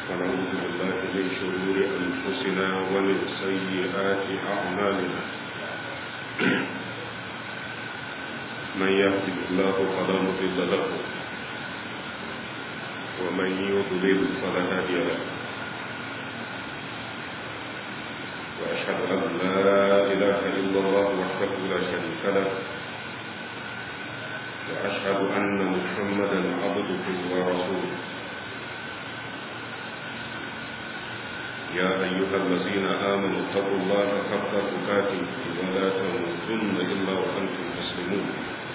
ونعوذ بالله من شرور أنفسنا ومن سيئات أعمالنا من يهده الله فلا مضل له ومن يضلل فلا هادي له وأشهد أن لا إله إلا الله وحده لا شريك له وأشهد أن محمدا عبده ورسوله يا أيها الذين آمنوا اتقوا الله حق تقاته ولا تموتن إلا وأنتم مسلمون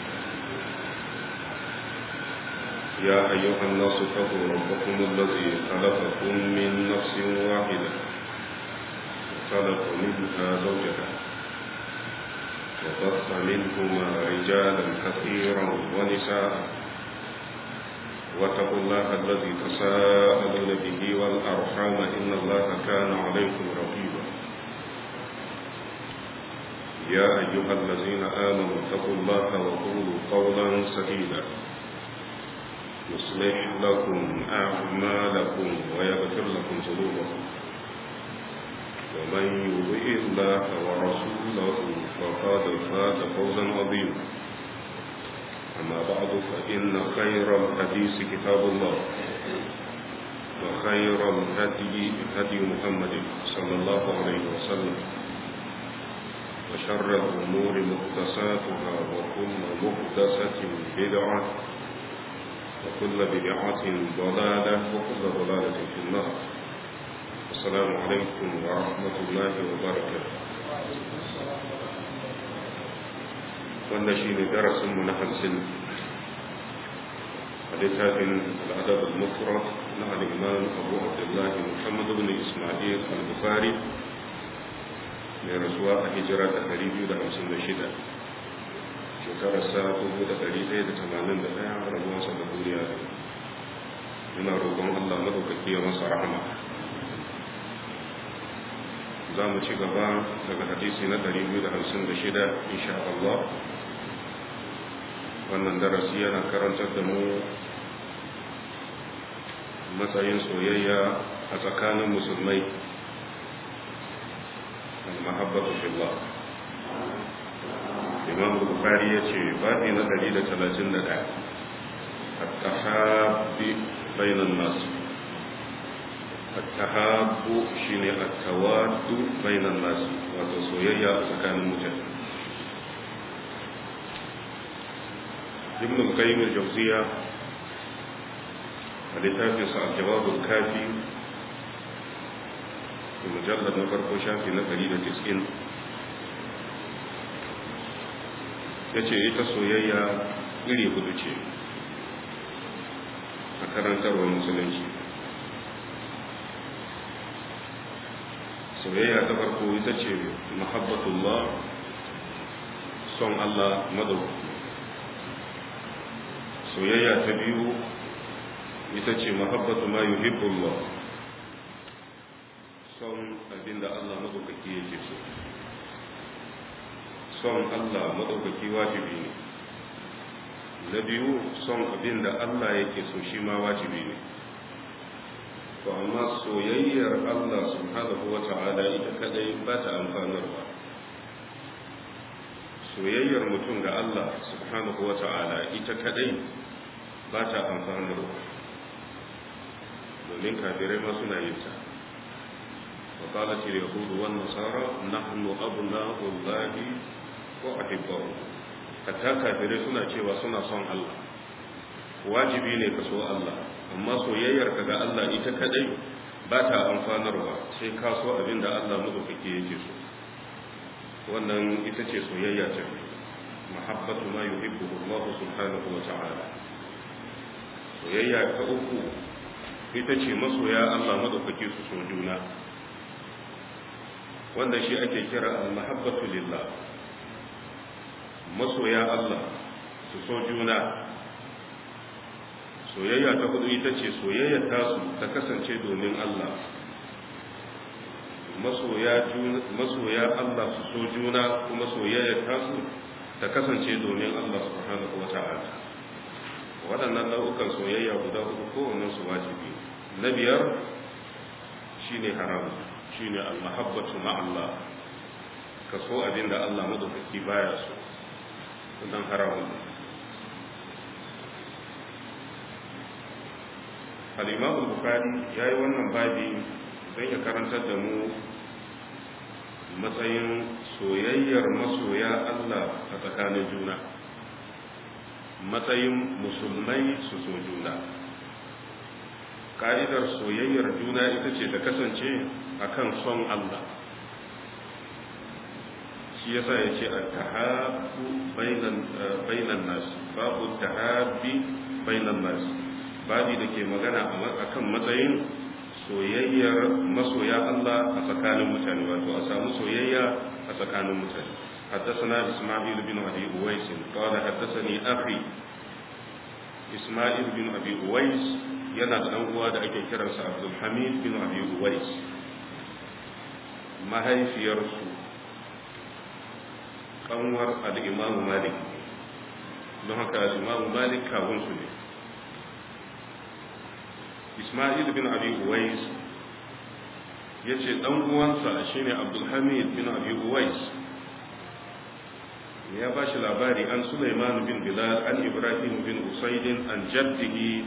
يا أيها الناس اتقوا ربكم الذي خلقكم من نفس واحدة خلق منها زوجها وبث منهما رجالا كثيرا ونساء واتقوا الله الذي تساءلون به والأرحام إن الله كان عليكم رقيبا يا أيها الذين آمنوا اتقوا الله وقولوا قولا سديدا يصلح لكم أعمالكم ويغفر لكم ذنوبكم ومن يطع الله ورسوله فقد فاز فوزا عظيما أما بعد فإن خير الحديث كتاب الله وخير الهدي هدي محمد صلى الله عليه وسلم وشر الأمور محدثاتها وكل محدثة بدعة وكل بدعة ضلالة وكل ضلالة في النار السلام عليكم ورحمة الله وبركاته wanda shi ne darasinmu na hamsin a littafin al'adab al-mufrad na al'imam abu abdullahi muhammad ibn ismail al-bukhari mai rasuwa a hijira ta 256 shekarar sa 1181 rabuwansa da duniya yana roƙon allah madaukaki ya masa rahama za mu ci gaba daga hadisi na 256 insha Allah wannan darasi yana karantar da mu matsayin soyayya a tsakanin musulmai al-mahabbatu fillah imam bukhari ya ce baɗi na 131 at-tahabbi bainan nas at-tahabbu shine at-tawaddu bainan nas wato soyayya a tsakanin mutane ابن القيم الجوزية littafin sa al-jawab al-kafi mujallad na farko shafi na 190 yace ita soyayya iri hudu ce a karantarwar musulunci soyayya ta farko ita ce mahabbatullah son Allah madaukaki soyayya ta biyu ita ce mahabbatu ma yuhibbullah son abinda Allah madaukaki yake so son Allah madaukaki wajibi ne na biyu son abinda Allah yake so shi ma wajibi ne to amma soyayyar Allah subhanahu wa ta'ala ita kadai ba ta amfanarwa soyayyar mutum ga Allah subhanahu wa ta'ala ita kadai ba ta amfanarwa domin kafirai ma suna yin ta wa qalat al yahud wan nasara nahnu abna'u allahi wa ahibbahu hatta kafirai suna cewa suna son Allah wajibi ne ka so Allah amma soyayyar ka ga Allah ita kadai ba ta amfanarwa sai ka so abin da Allah madaukake yake so wannan ita ce soyayya ta mahabbatu ma yuhibbu Allah subhanahu wa ta'ala soyayya ta uku ita ce masoya Allah madaukake su so juna wanda shi ake kira al-mahabbatu lillah masoya Allah su so juna soyayya ta hudu ita ce soyayya tasu ta kasance domin Allah masoya Allah su so juna kuma soyayya tasu ta kasance domin Allah subhanahu wa ta'ala waɗannan nau'ukan soyayya guda uku kowannen su wajibi na biyar shine haram shine al-mahabbatu ma'allah ka so abin da Allah madaukaki baya so wannan haramun al-imam al-bukhari yayi wannan babi don ya karantar da mu matsayin soyayyar masoya Allah a tsakanin juna matsayin musulmai su so juna ka'idar soyayyar juna ita ce ta kasance akan son Allah shi yasa ya ce at-tahabbu bainan nas babu tahabbi bainan nas babi da ke magana akan matsayin soyayyar masoya Allah a tsakanin mutane wato a samu soyayya a tsakanin mutane حدثنا إسماعيل بن أبي أويس قال حدثني أخي إسماعيل بن أبي أويس yana da ɗan uwa da ake kiransa Abdulhamid bin Abi Uwais mahaifiyarsu kanwar al-Imam Malik don haka al-Imam Malik kawunsu ne Ismail bin Abi Uwais ya ce ɗan uwansa shine Abdulhamid bin Abi Uwais ya ba shi labari an Sulaiman bin Bilal an Ibrahim bin Usaidin an jaddihi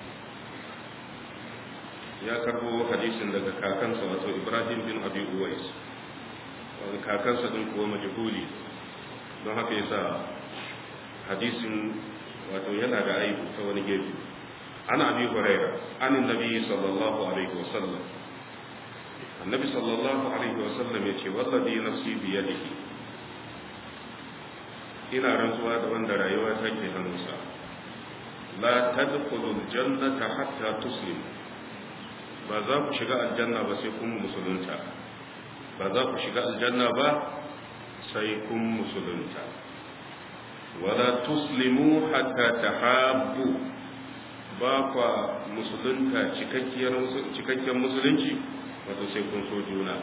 ya karbo hadisin daga kakansa wato Ibrahim bin Abi Uwais wani kakansa din kuwa majhuli don haka yasa hadisin wato yana da aibu ta wani gefe ana abi huraira an annabi sallallahu alaihi wasallam annabi sallallahu alaihi wasallam yace wallazi nafsi bi yadihi ina rantsuwa da wanda rayuwa take hannunsa la tadkhulul jannata hatta tuslimu ba za ku shiga aljanna ba sai kun musulunta ba za ku shiga aljanna ba sai kun musulunta wala tuslimu hatta tahabbu ba kwa musulunta cikakkiyar musulunci wato sai kun so juna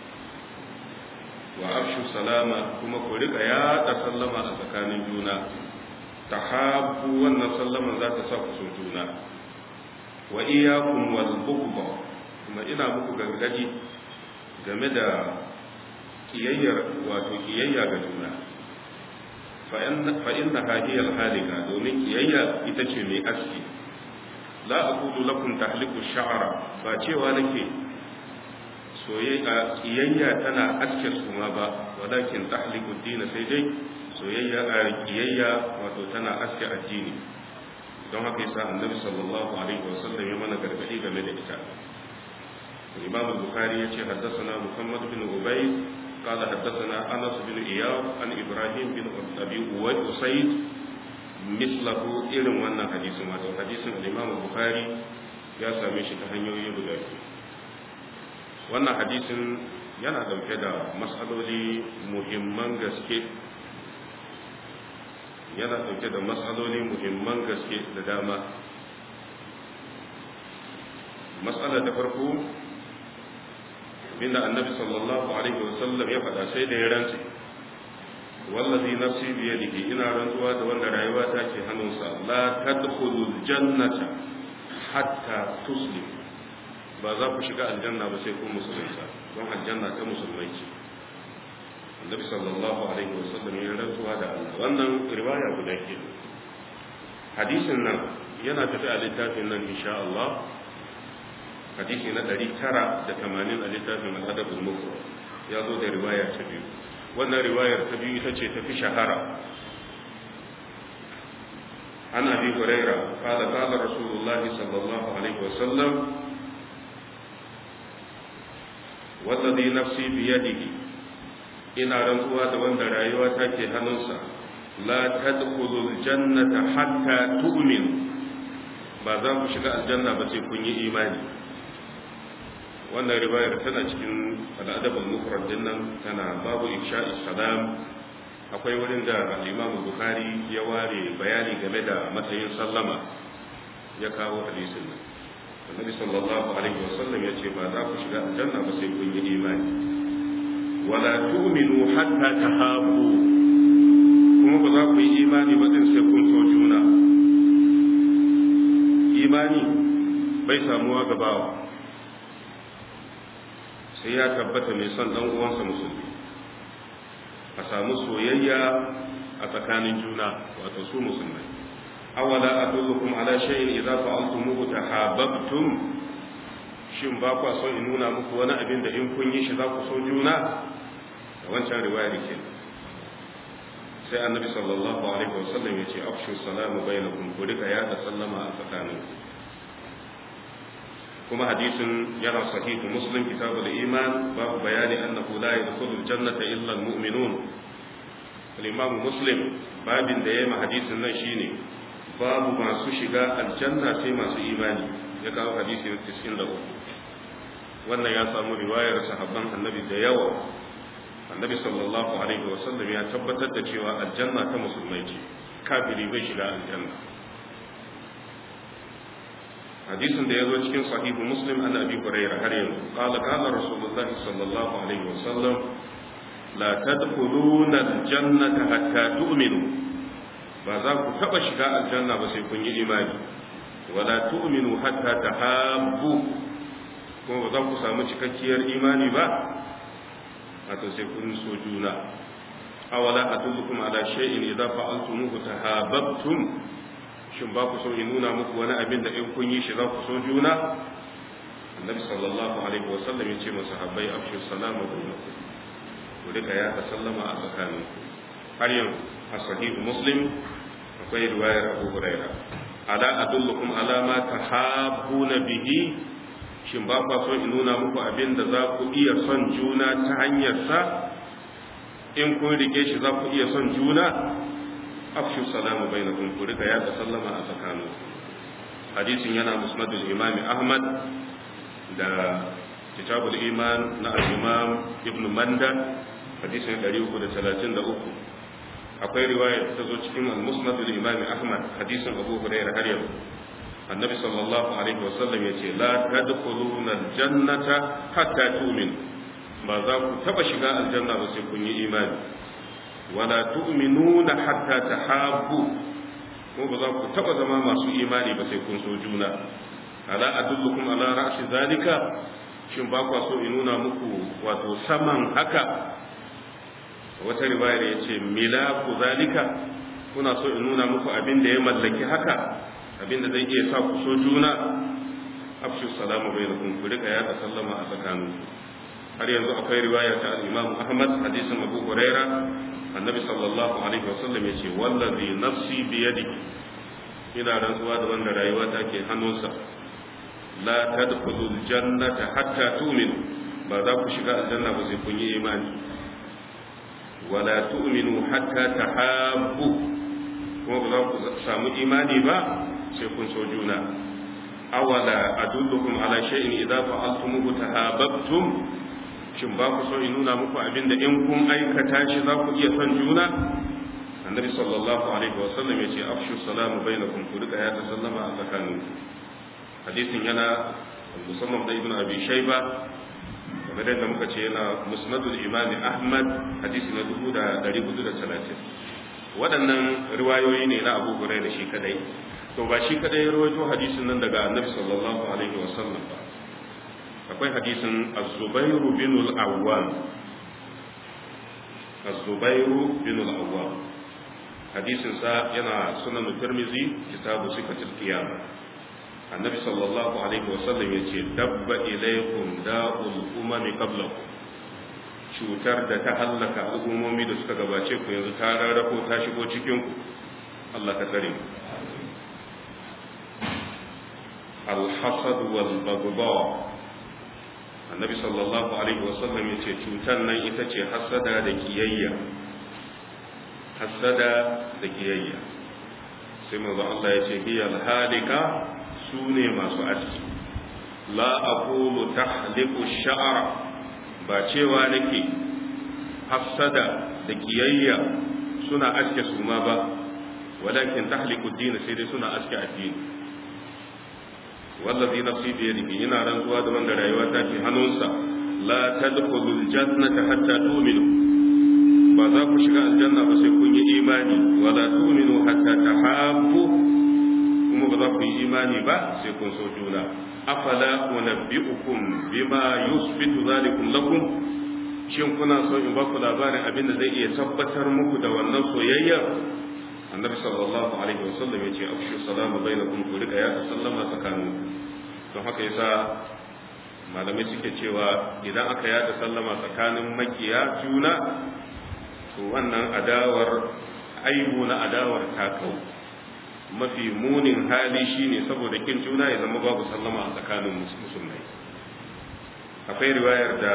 wa afshu salama kuma ku rika yada sallama a tsakanin juna tahabbu wannan sallaman za ta sa ku so juna wa iyakum wal bughd kuma ina muku gargadi game da kiyayyar wato kiyayya ga juna fa inna hiya al halika domin kiyayya ita ce mai aski la aqulu lakum tahliku sha'ra ba cewa nake soyayya kiyayya tana aske suma ba walakin tahliku din sai dai soyayya a kiyayya wato tana aske addini don haka yasa annabi sallallahu alaihi wasallam ya mana gargadi game da ita imam al-bukhari yace haddathana muhammad bin ubay قال حدثنا انس بن اياب عن ابراهيم بن ابي usayd mislahu irin wannan hadisin wato hadisin al-imam al-bukhari ya same shi ta hanyoyi guda biyu wannan hadisin yana dauke da matsaloli muhimman gaske yana dauke da matsaloli muhimman gaske da dama matsala ta farko inda annabi sallallahu alaihi wasallam ya faɗa sai da ya rantse wallazi nafsi bi yadihi ina rantsuwa da wanda rayuwa ta ke hannunsa la tadkhulul jannata hatta tuslim ba za ku shiga aljanna ba sai kun musulunta don aljanna ta musulmai ce annabi sallallahu alaihi wasallam ya rantsuwa da Allah wannan riwaya guda ke hadisin nan yana tafi a littafin nan insha Allah hadisi na 980 a littafin al-adab al-mufrad ya zo da riwaya ta biyu wannan riwayar ta biyu ita ce tafi shahara an abi huraira qala qala rasulullah sallallahu alaihi wasallam والذي نفسي بيده ina rantsuwa da wanda rayuwa take hannunsa la tadkhulul jannata hatta tu'minu ba za ku shiga aljanna ba sai kun yi imani wannan riwayar tana cikin al'adab al-mufrad din nan tana babu insha'i salam akwai wurin da al-Imam Bukhari ya ware bayani game da matsayin sallama ya kawo hadisin nan Annabi sallallahu alaihi wasallam ya ce ba za ku shiga aljanna ba sai kun yi imani wala tu'minu hatta tahabu kuma ba za ku yi imani ba din sai kun so juna imani bai samuwa ga bawa sai ya tabbata mai son dan uwansa musulmi a samu soyayya a tsakanin juna wato su musulmai awala adullukum ala shay'in idza fa'altumuhu tahabbtum shin ba ku so in nuna muku wani abin da in kun yi shi za ku so juna da wancan riwayar ke sai annabi sallallahu alaihi wasallam ya ce afshu salamu bainakum ku rika yada sallama a tsakaninku kuma hadisin yana sahihu muslim kitabul iman babu bayani annahu la yadkhulul jannata illa almu'minun al-imam muslim babin da yayi hadisin nan shine babu masu shiga aljanna sai masu imani ya kawo hadisi na 93 wannan ya samu riwayar sahabban annabi da yawa annabi sallallahu alaihi wasallam ya tabbatar da cewa aljanna ta musulmai ce kafiri bai shiga aljanna hadisin da ya zo cikin sahihu muslim an abi hurairah har yanzu qala qala rasulullahi sallallahu alaihi wasallam la tadkhuluna aljannata hatta tu'minu ba za ku taba shiga aljanna ba sai kun yi imani wala tu'minu hatta tahabbu kuma ba za ku samu cikakkiyar imani ba wato sai kun so juna awala adullukum ala shay'in idza fa'altumuhu tahabbtum shin ba ku so in nuna muku wani abin da in kun yi shi za ku so juna annabi sallallahu alaihi wa sallam yace masa habbai afshu salama bainakum ku rika ya ta sallama a tsakaninku har yanzu a sahihu muslim akwai riwayar abu hurairah ala adullukum ala ma tahabbuna bihi shin ba kwa so in nuna muku abin da za ku iya son juna ta hanyar sa in kun rike shi za ku iya son juna afshu salamu bainakum ku rika ya sallama a tsakanin hadisin yana musnadul imami ahmad da kitabul iman na al-imam ibn manda hadisin 333 akwai riwaya ta zo cikin al-musnadul imami ahmad hadisin abu hurairah har yau annabi sallallahu alaihi wasallam ya ce la tadkhuluna al-jannata hatta tu'minu ba za ku taba shiga aljanna ba sai kun yi imani wala tu'minuna hatta tahabbu ko ba za ku taba zama masu imani ba sai kun so juna ala adullukum ala ra'si zalika shin ba kwa so in nuna muku wato saman haka wata riwayar yace milaku zalika kuna so in nuna muku abin da ya mallaki haka abin da zai iya sa ku so juna afshu salamu bainakum ku rika ya sallama a tsakaninku har yanzu akwai riwaya ta al-Imam Ahmad hadisin Abu Huraira annabi sallallahu alaihi wasallam ya ce wallazi nafsi bi yadihi ina rantsuwa da wanda rayuwa ta ke hannunsa la tadkhulul jannata hatta tu'minu ba za ku shiga aljanna ba sai kun yi imani wala tu'minu hatta tahabbu kuma ba za ku samu imani ba sai kun so juna awala adullukum ala shay'in idza fa'altumuhu tahabbtum shin ba ku so in nuna muku abinda in kun aikata shi za ku iya son juna annabi sallallahu alaihi wa sallam yace afshu salamu bainakum ku rika ya sallama a tsakanin hadisin yana musamman da ibnu abi shayba kamar yadda muka ce yana musnadul imam ahmad hadisi na 1430 waɗannan riwayoyi ne na abu hurairah shi kadai to ba shi kadai ya rawaito hadisin nan daga annabi sallallahu alaihi wa sallam ba akwai hadisin az-zubairu bin al-awwam az-zubairu bin al-awwam hadisin sa yana sunan tirmizi kitabu sifatul qiyam annabi sallallahu alaihi wasallam yace dabba ilaykum da'ul umami qablakum cutar da ta hallaka al'ummomi da suka gabace ku yanzu ta rarrafo ta shigo cikin ku Allah ka tsare mu al-hasad wal baghdha annabi sallallahu alaihi wasallam ya ce cutar nan ita ce hasada da kiyayya hasada da kiyayya sai manzo Allah ya ce hiyal halika su ne masu aski la aqulu tahliqu sha'ra ba cewa nake hasada da kiyayya suna aske su ma ba walakin tahliqu din sai dai suna aske addini wallazi nafsi bi yadihi ina rantsuwa da wanda rayuwa ta ke hannunsa la tadkhulul jannata hatta tu'minu ba za ku shiga aljanna ba sai kun yi imani wala tu'minu hatta tahabbu ko kuma ba za ku yi imani ba sai kun so juna afala unabbi'ukum bima yusbitu zalikum lakum shin kuna so in ba ku labarin abin da zai iya tabbatar muku da wannan soyayyar annabi sallallahu alaihi wasallam ya ce afshu salama bainakum ku rika ya sallama tsakanin don haka yasa malamai suke cewa idan aka yada sallama tsakanin makiya juna to wannan adawar aibu na adawar ta kau mafi munin hali shine saboda kin juna ya zama babu sallama a tsakanin musulmai akwai riwayar da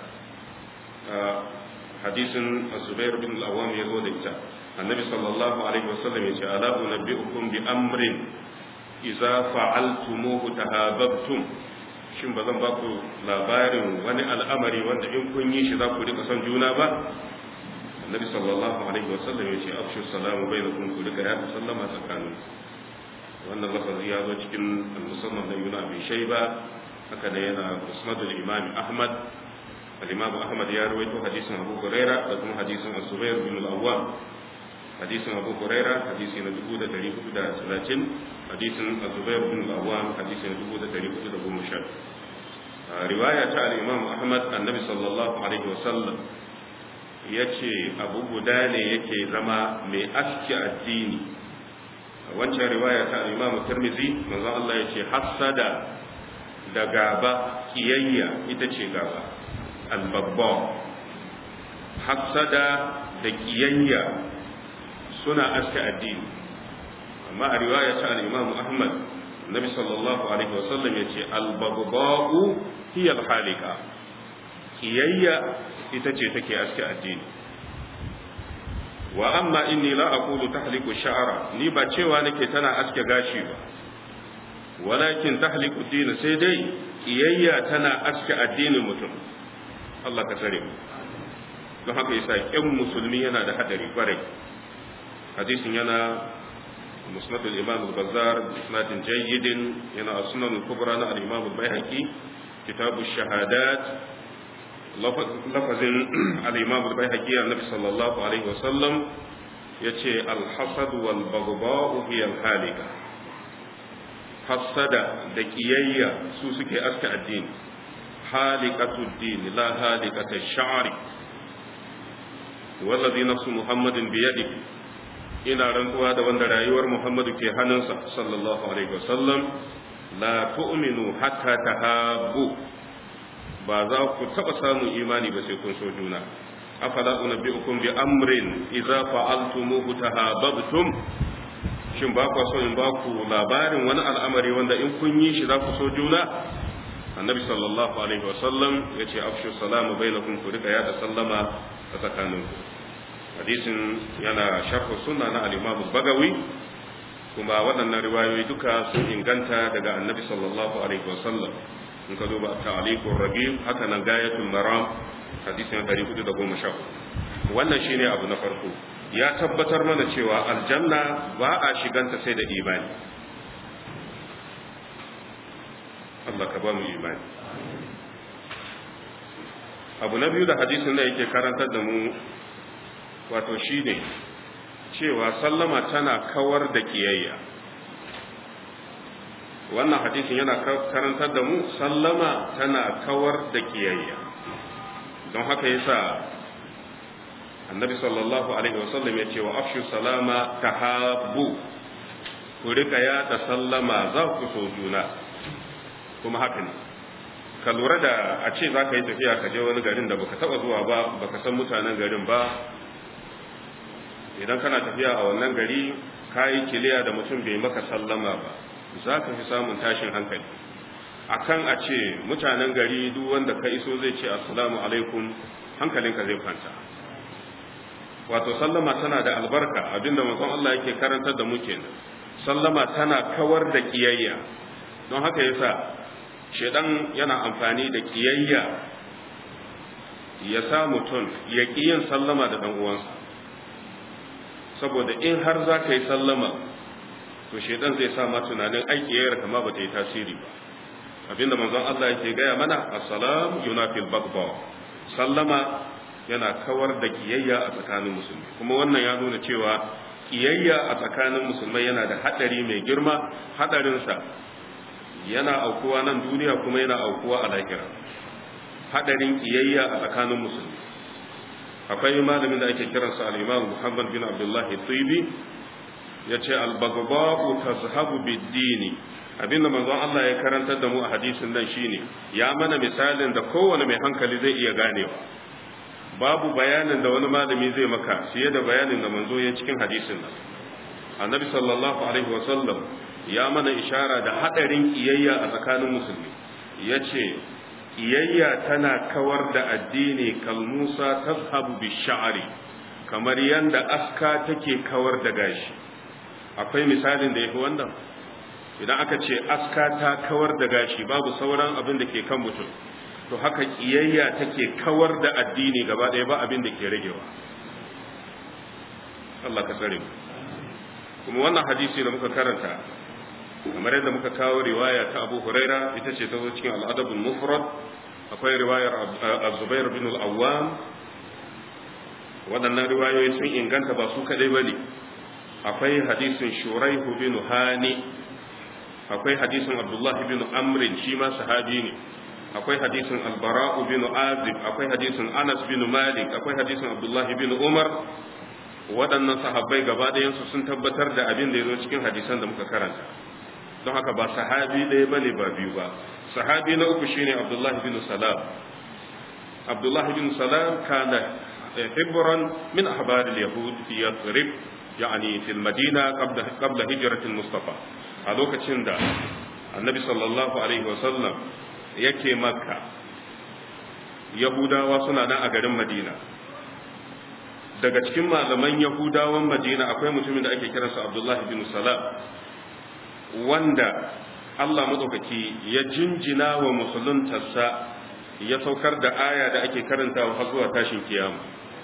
hadisin zubair bin al-awwam ya zo da ita annabi sallallahu alaihi wasallam ya ce ala unabbiukum bi amrin idza fa'altumuhu tahabbtum shin ba zan ba ku labarin wani al'amari wanda in kun yi shi za ku rika son juna ba annabi sallallahu alaihi wasallam ya ce afshu salamu bainakum ku rika ya sallama tsakanin wannan lafazi ya zo cikin al-musannaf da ibn abi shayba haka ne yana musnad al-imam ahmad al-imam ahmad ya rawaito hadisin abu huraira da kuma hadisin az-zubair bin al-awwam hadisin abu huraira hadisi na 1430 hadisin az-zubair bin al-awwam hadisi na 1410 riwaya ta al-imam ahmad annabi sallallahu alaihi wasallam yace abu guda ne yake zama mai aski addini wancan riwaya ta al-imam tirmidhi manzo Allah yace hasada da gaba kiyayya ita ce gaba al-babba hasada da kiyayya suna aske addini amma a riwaya ta al-Imam Ahmad Nabi sallallahu alaihi wasallam yace al-baghba'u hiya al-halika kiyayya ita ce take aske addini wa amma inni la aqulu tahliku sha'ra ni ba cewa nake tana aske gashi ba walakin tahliku din sai dai kiyayya tana aske addinin mutum Allah ka tsare mu don haka yasa kin musulmi yana da hadari kwarai hadisin yana musnad al-imam al-bazzar isnad jayyid yana sunan al-kubra na al-imam al-baihaqi kitab ash-shahadat lafazin al-imam al-baihaqi annabi sallallahu alaihi wasallam yace al-hasad wal baghdha'u hiya al-halika hasada da kiyayya su suke aska addini halikatu din la halikatu ash-sha'ri wallazi nafsu muhammadin biyadihi ina rantsuwa da wanda rayuwar Muhammadu ke hannunsa sallallahu alaihi wasallam la tu'minu hatta tahabbu ba za ku taba samun imani ba sai kun so juna afala unabbiukum bi amrin idza fa'altumuhu tahabbtum shin ba ku so in ba ku labarin wani al'amari wanda in kun yi shi za ku so juna annabi sallallahu alaihi wasallam yace afshu salamu bainakum ku rika yada sallama a tsakaninku hadisin yana sharhu sunna na al-Imam bagawi kuma waɗannan riwayoyi duka sun inganta daga Annabi sallallahu alaihi wasallam in ka duba ta'liqur ragib haka nan gayatul maram hadisin 414 wannan shine abu na farko ya tabbatar mana cewa aljanna ba a shiganta sai da imani Allah ka ba mu imani abu na biyu da hadisin da yake karantar da mu wato shi ne cewa sallama tana kawar da kiyayya wannan hadisin yana karantar da mu sallama tana kawar da kiyayya don haka yasa annabi sallallahu alaihi wasallam ya ce wa afshu salama tahabbu ku rika yada sallama za ku so juna kuma haka ne ka lura da a ce za ka yi tafiya ka je wani garin da baka taba zuwa ba baka san mutanen garin ba idan kana tafiya a wannan gari ka yi kiliya da mutum bai maka sallama ba za ka fi samun tashin hankali akan a ce mutanen gari duk wanda ka iso zai ce assalamu alaikum hankalinka zai kwanta wato sallama tana da albarka abinda manzon Allah yake karantar da mu kenan sallama tana kawar da kiyayya don haka yasa shedan yana amfani da kiyayya ya sa mutum ya ƙi yin sallama da ɗan uwansa saboda in har za ka yi sallama to shedan zai sa ma tunanin aiki yayar kama ba ta yi tasiri ba abinda manzon Allah yake gaya mana assalam yunafil bagba sallama yana kawar da kiyayya a tsakanin musulmi kuma wannan ya nuna cewa kiyayya a tsakanin musulmai yana da hadari mai girma hadarinsa yana aukuwa nan duniya kuma yana aukuwa a lahira hadarin kiyayya a tsakanin musulmi akwai malamin da ake kiransa al-imam Muhammad bin Abdullah Tibi yace al-baghdha'u tazhabu bid-dini abinda manzon Allah ya karantar da mu a hadisin nan shine ya mana misalin da kowane mai hankali zai iya ganewa babu bayanin da wani malami zai maka fiye da bayanin da manzo ya cikin hadisin nan annabi sallallahu alaihi wasallam ya mana ishara da hadarin kiyayya a tsakanin musulmi yace kiyayya tana kawar da addini kalmusa tazhabu bish'ari kamar yanda aska take kawar da gashi akwai misalin da yafi wannan idan aka ce aska ta kawar da gashi babu sauran abin da ke kan mutum to haka kiyayya take kawar da addini gaba ɗaya ba abin da ke ragewa Allah ka tsare kuma wannan hadisi da muka karanta kamar yadda muka kawo riwaya ta Abu Huraira ita ce ta zo cikin al-Adab al-Mufrad akwai riwayar Az-Zubair bin al-Awwam waɗannan riwayoyi sun inganta ba su kadai bane akwai hadisin Shuraihu bin Hani akwai hadisin Abdullah bin Amr shi ma sahabi ne akwai hadisin Al-Bara'u bin Azib akwai hadisin Anas bin Malik akwai hadisin Abdullah bin Umar waɗannan sahabbai gaba ɗayansu sun tabbatar da abin da ya zo cikin hadisan da muka karanta don haka ba sahabi ɗaya bane ba biyu ba sahabi na uku shine Abdullah bin Salam Abdullah bin Salam kana hibran min ahbar al-yahud fi Yathrib yani fi al-Madina qabla qabla hijrat al-Mustafa a lokacin da Annabi sallallahu alaihi wa sallam yake Makka Yahudawa suna nan a garin Madina daga cikin malaman Yahudawan Madina akwai mutumin da ake kiransa Abdullah bin Salam wanda Allah madaukaki ya jinjina wa musuluntarsa ya saukar da aya da ake karantawa har zuwa tashin kiyama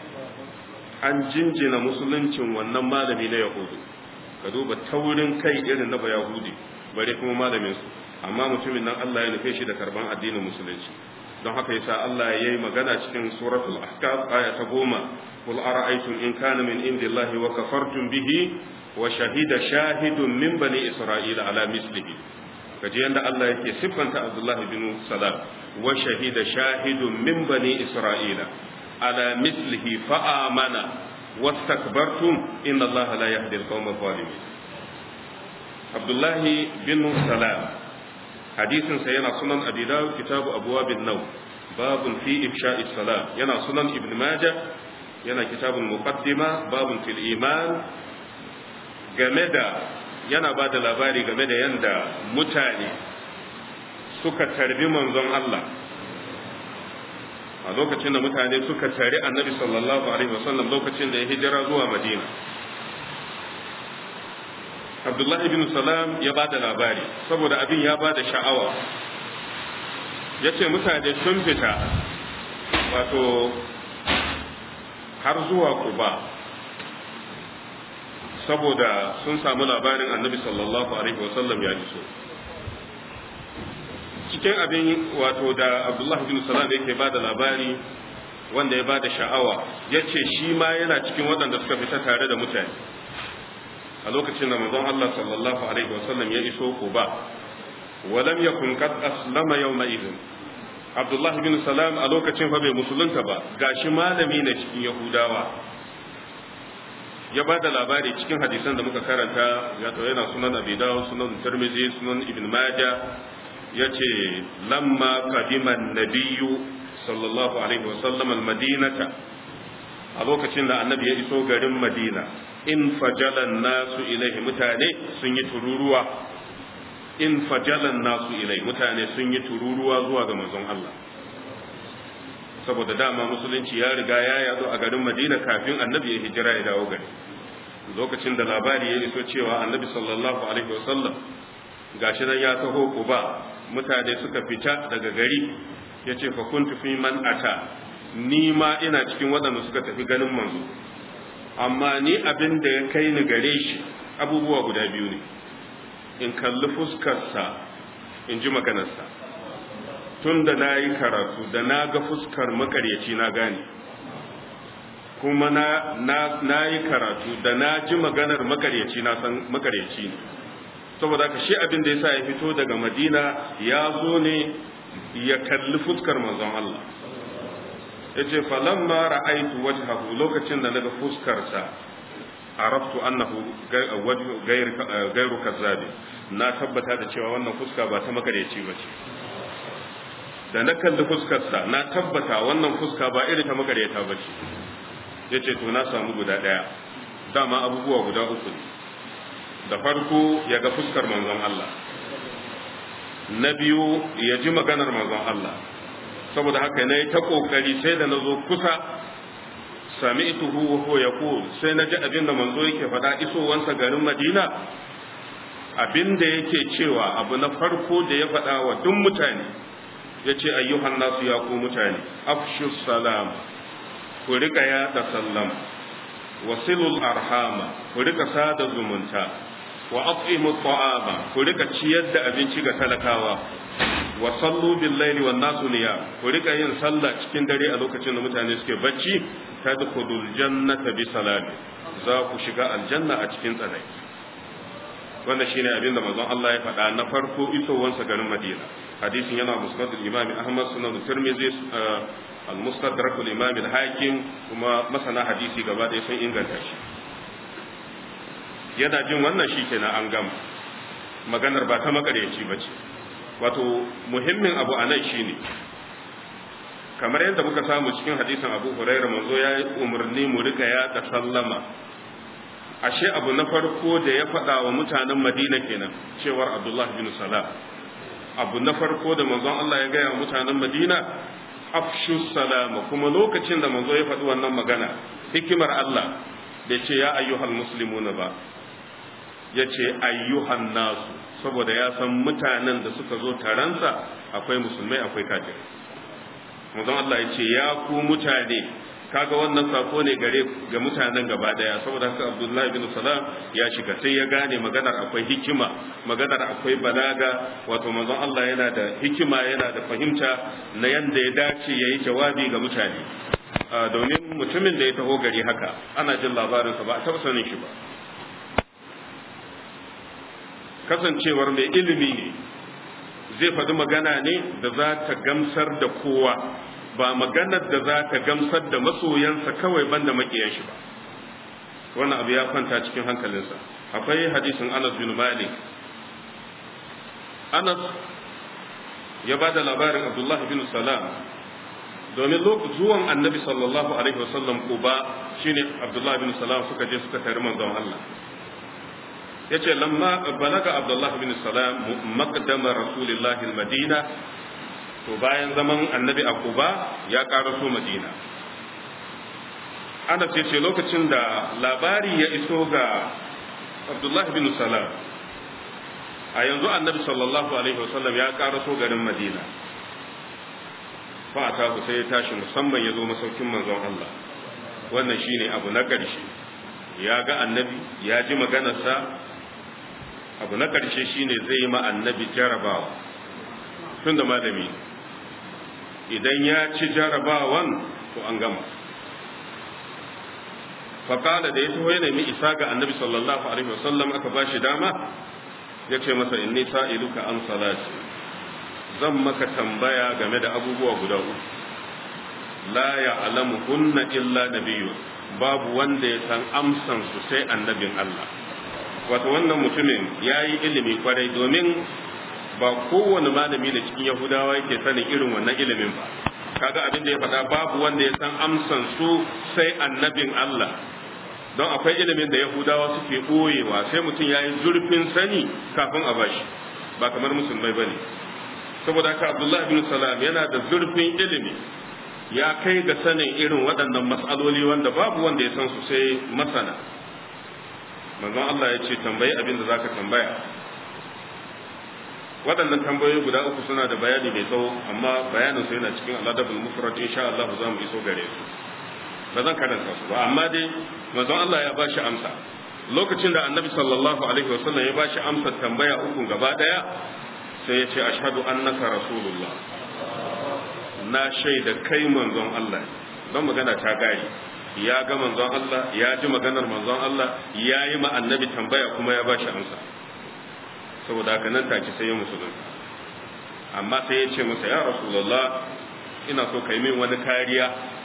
an jinjina musuluncin wannan malami na yahudu ka duba taurin kai irin na bayahudi bare kuma malamin su amma mutumin nan Allah ya nufe shi da karban addinin musulunci don haka yasa Allah ya yi magana cikin suratul ahqaf aya ta goma qul ara'aytum in kana min indillahi wa kafartum bihi wa shahida shahidun min bani isra'ila ala mislihi kaje yanda Allah yake siffanta Abdullah bin Salam wa shahida shahidun min bani isra'ila ala mislihi fa amana wastakbartum inna Allah la yahdi al-qawma adh-dhalimin Abdullah bin Salam hadisin sa yana sunan Abi Dawud kitabu abwabin naw babun fi ifsha'i salam yana sunan Ibn Majah yana kitabul muqaddima babun fil iman game da yana ba da labari game da yadda mutane suka tarbi manzon Allah a lokacin da mutane suka tari annabi sallallahu alaihi wasallam lokacin da ya hijira zuwa madina abdullahi ibn salam ya ba da labari saboda abin ya ba da sha'awa ya ce mutane sun fita wato har zuwa kuba saboda sun samu labarin annabi sallallahu alaihi wasallam ya iso cikin abin wato da abdullahi bin salam yake ba da labari wanda ya ba da sha'awa ya ce shi ma yana cikin waɗanda suka fita tare da mutane a lokacin da manzon Allah sallallahu alaihi wasallam ya iso Quba walam yakun qad aslama yawma idin Abdullah bin Salam a lokacin fa bai musulunta ba gashi malami ne cikin Yahudawa ya ba da labari cikin hadisan da muka karanta ya to yana sunan Abi Dawud sunan Tirmidhi sunan Ibn Majah yace lamma qadima an-nabiyyu sallallahu alaihi wasallam al-madinata a lokacin da annabi ya iso garin Madina in fajalan nasu ilaihi mutane sun yi tururuwa in fajalan nasu ilai mutane sun yi tururuwa zuwa ga manzon Allah saboda dama musulunci ya riga ya yazo a garin Madina kafin annabi ya hijira ya dawo gari lokacin da labari ya iso cewa annabi sallallahu alaihi wasallam gashi nan ya taho Quba mutane suka fita daga gari yace fa kuntu fi man ata ni ma ina cikin waɗanda suka tafi ganin manzo amma ni abin da ya kai ni gare shi abubuwa guda biyu ne in kalli fuskarsa in ji maganarsa tun da na yi karatu da na ga fuskar makaryaci na gane kuma na na na yi karatu da na ji maganar makaryaci na san makaryaci ne saboda haka shi abin da yasa ya fito daga Madina ya zo ne ya kalli fuskar manzon Allah yace falamma ra'aytu wajhahu lokacin da naga fuskar sa araftu annahu wajhu ghayr ghayru kazzab na tabbata da cewa wannan fuska ba ta makaryaci bace da na kalli fuskar sa na tabbata wannan fuska ba irin ta makaryata bace yace to na samu guda daya dama abubuwa guda uku da farko ya ga fuskar manzon Allah na biyu ya ji maganar manzon Allah saboda haka na yi ta kokari sai da na zo kusa sami ituhu wa huwa yaqul sai na ji abin da manzo yake faɗa isowansa garin Madina abin da yake cewa abu na farko da ya faɗa wa duk mutane ya ce ayyuhan nasu ya ku mutane afshu salam ku rika yaɗa sallam wasilul arhama ku rika sada zumunta wa at'imu ta'ama ku rika ciyar da abinci ga talakawa wa sallu bil laili wan nasu niyam ku rika yin sallah cikin dare a lokacin da mutane suke bacci tadkhulul jannata bi salami za ku shiga aljanna a cikin tsanai wannan shine abin da manzon Allah ya faɗa na farko isowansa garin Madina hadisin yana musnad al-imam Ahmad sunan Tirmidhi al-mustadrak al-imam al-Hakim kuma masana hadisi gaba ɗaya sun inganta shi yana jin wannan shi kenan an gama maganar ba ta makaryaci ba ce wato muhimmin abu a nan shine kamar yadda muka samu cikin hadisin abu huraira manzo ya yi umarni mu rika ya da sallama ashe abu na farko da ya faɗa wa mutanen madina kenan cewar abdullahi bin salam abu na farko da manzon Allah ya gaya wa mutanen madina afshu salama kuma lokacin da manzo ya faɗi wannan magana hikimar Allah da ce ya ayyuhal muslimuna ba ya ce ayyuhan nasu saboda ya san mutanen da suka zo taransa akwai musulmai akwai kafirai manzon Allah ya ce ya ku mutane kaga wannan sako ne gare ga mutanen gaba daya saboda haka Abdullahi bin Salam ya shiga sai ya gane maganar akwai hikima maganar akwai balaga wato manzon Allah yana da hikima yana da fahimta na yanda ya dace yayi jawabi ga mutane domin mutumin da ya taho gari haka ana jin labarinsa ba a taɓa sanin shi ba kasancewar mai ilimi ne zai faɗi magana ne da za ta gamsar da kowa ba maganar da za ta gamsar da masoyansa kawai banda makiyan shi ba wannan abu ya kwanta cikin hankalinsa akwai hadisin anas bin malik anas ya ba da labarin abdullahi bin salam domin zuwan annabi sallallahu alaihi wasallam kuba shine abdullahi bin salam suka je suka tari manzon Allah yace lamma balaga abdullahi bin salam maqdama rasulillahi almadina to bayan zaman annabi a kuba ya karaso madina ana ce ce lokacin da labari ya iso ga abdullahi bin salam a yanzu annabi sallallahu alaihi wasallam ya karaso garin madina fata ku sai ya tashi musamman ya zo masaukin manzon Allah wannan shine abu na ƙarshe ya ga annabi ya ji maganarsa abu na ƙarshe shine zai yi ma annabi jarabawa tun da malami idan ya ci jarabawan to an gama faƙala da ya taho ya nemi isa ga annabi sallallahu alaihi wasallam aka ba shi dama ya ce masa inni sa'iluka an salati zan maka tambaya game da abubuwa guda uku la ya'lamu hunna illa nabiyyu babu wanda ya san amsan su sai annabin Allah wato wannan mutumin yayi ilimi kwarai domin ba kowane malami da cikin yahudawa yake sanin irin wannan ilimin ba kaga abin da ya faɗa babu wanda ya san amsan su sai annabin Allah don akwai ilimin da yahudawa suke ɓoyewa sai mutum ya yi zurfin sani kafin a bashi ba kamar musulmai ba ne saboda haka abdullahi bin salam yana da zurfin ilimi ya kai ga sanin irin waɗannan matsaloli wanda babu wanda ya san su sai masana manzon Allah ya ce tambayi abin da zaka tambaya waɗannan tambayoyi guda uku suna da bayani mai tsawo amma bayanin su yana cikin aladabul mufrad insha Allah za mu iso gare su ba zan karanta su ba amma dai manzon Allah ya bashi amsa lokacin da annabi sallallahu alaihi wasallam ya bashi amsa tambaya uku gaba daya sai ya ce ashhadu annaka rasulullah na shaida kai manzon Allah don magana ta gari ya ga manzon Allah ya ji maganar manzon Allah ya yi ma annabi tambaya kuma ya bashi amsa saboda haka nan take sai ya musulunta amma sai ya ce masa ya rasulullah ina so kai min wani kariya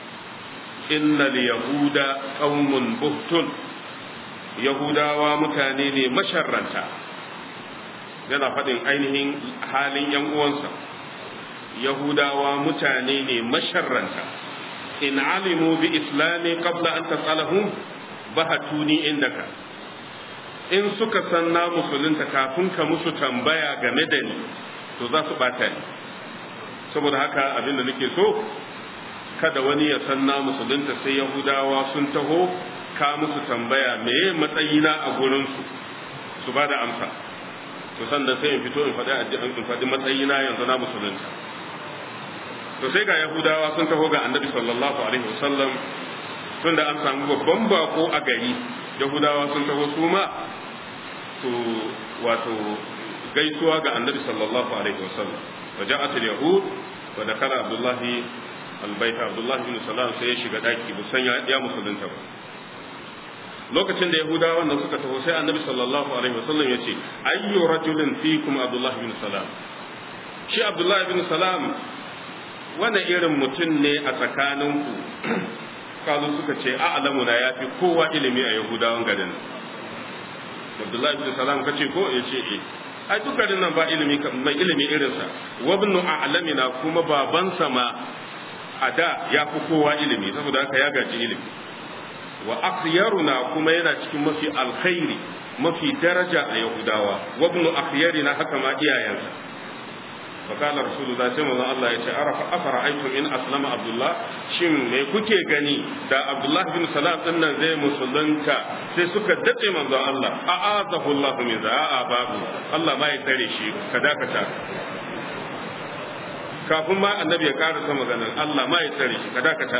innal yahuda qaumun buhtun yahudawa mutane ne masharranta yana faɗin ainihin halin yan uwansa yahudawa mutane ne masharranta in alimu bi islami qabla an tasalahum bahatuni indaka in suka san na musulunta kafin ka musu tambaya game da ni to za su bata ni saboda haka abin da nake so kada wani ya san na musulunta sai yahudawa sun taho ka musu tambaya meye matsayina a gurinsu su ba da amsa to sannan sai in fito in faɗi in faɗi matsayina yanzu na musulunta to sai ga yahudawa sun taho ga annabi sallallahu alaihi wasallam tun da an samu babban bako a gari yahudawa sun taho su ma su wato gaisuwa ga annabi sallallahu alaihi wasallam wa ja'at al-yahud wa dakala abdullahi al-bayt abdullahi bin salam sai ya shiga daki busan ya musulunta ba lokacin da yahudawa nan suka taho sai annabi sallallahu alaihi wasallam ya ce ayyu rajulin fikum abdullahi bin salam shi abdullahi bin salam wani irin mutum ne a tsakaninku kazu suka ce a'lamu na yafi kowa ilimi a yahudawan garin abdullahi bin salam kace ko ya ce eh ai duk garin nan ba ilimi mai ilimi irinsa wabnu a'lamina kuma babansa ma a da ya fi kowa ilimi saboda haka ya gaji ilimi wa akhyaruna kuma yana cikin mafi alkhairi mafi daraja a yahudawa wa ibnu akhyarina haka ma iyayensa fa kana rasulullah sai manzon Allah ya ce arafa afara aitum in aslama abdullah shin me kuke gani da abdullah bin salam din nan zai musulunta sai suka dace manzon Allah a'azahu Allah min za'a babu Allah ma ya tare shi ka dakata kafin ma annabi ya karasa maganar Allah ma ya tare shi ka dakata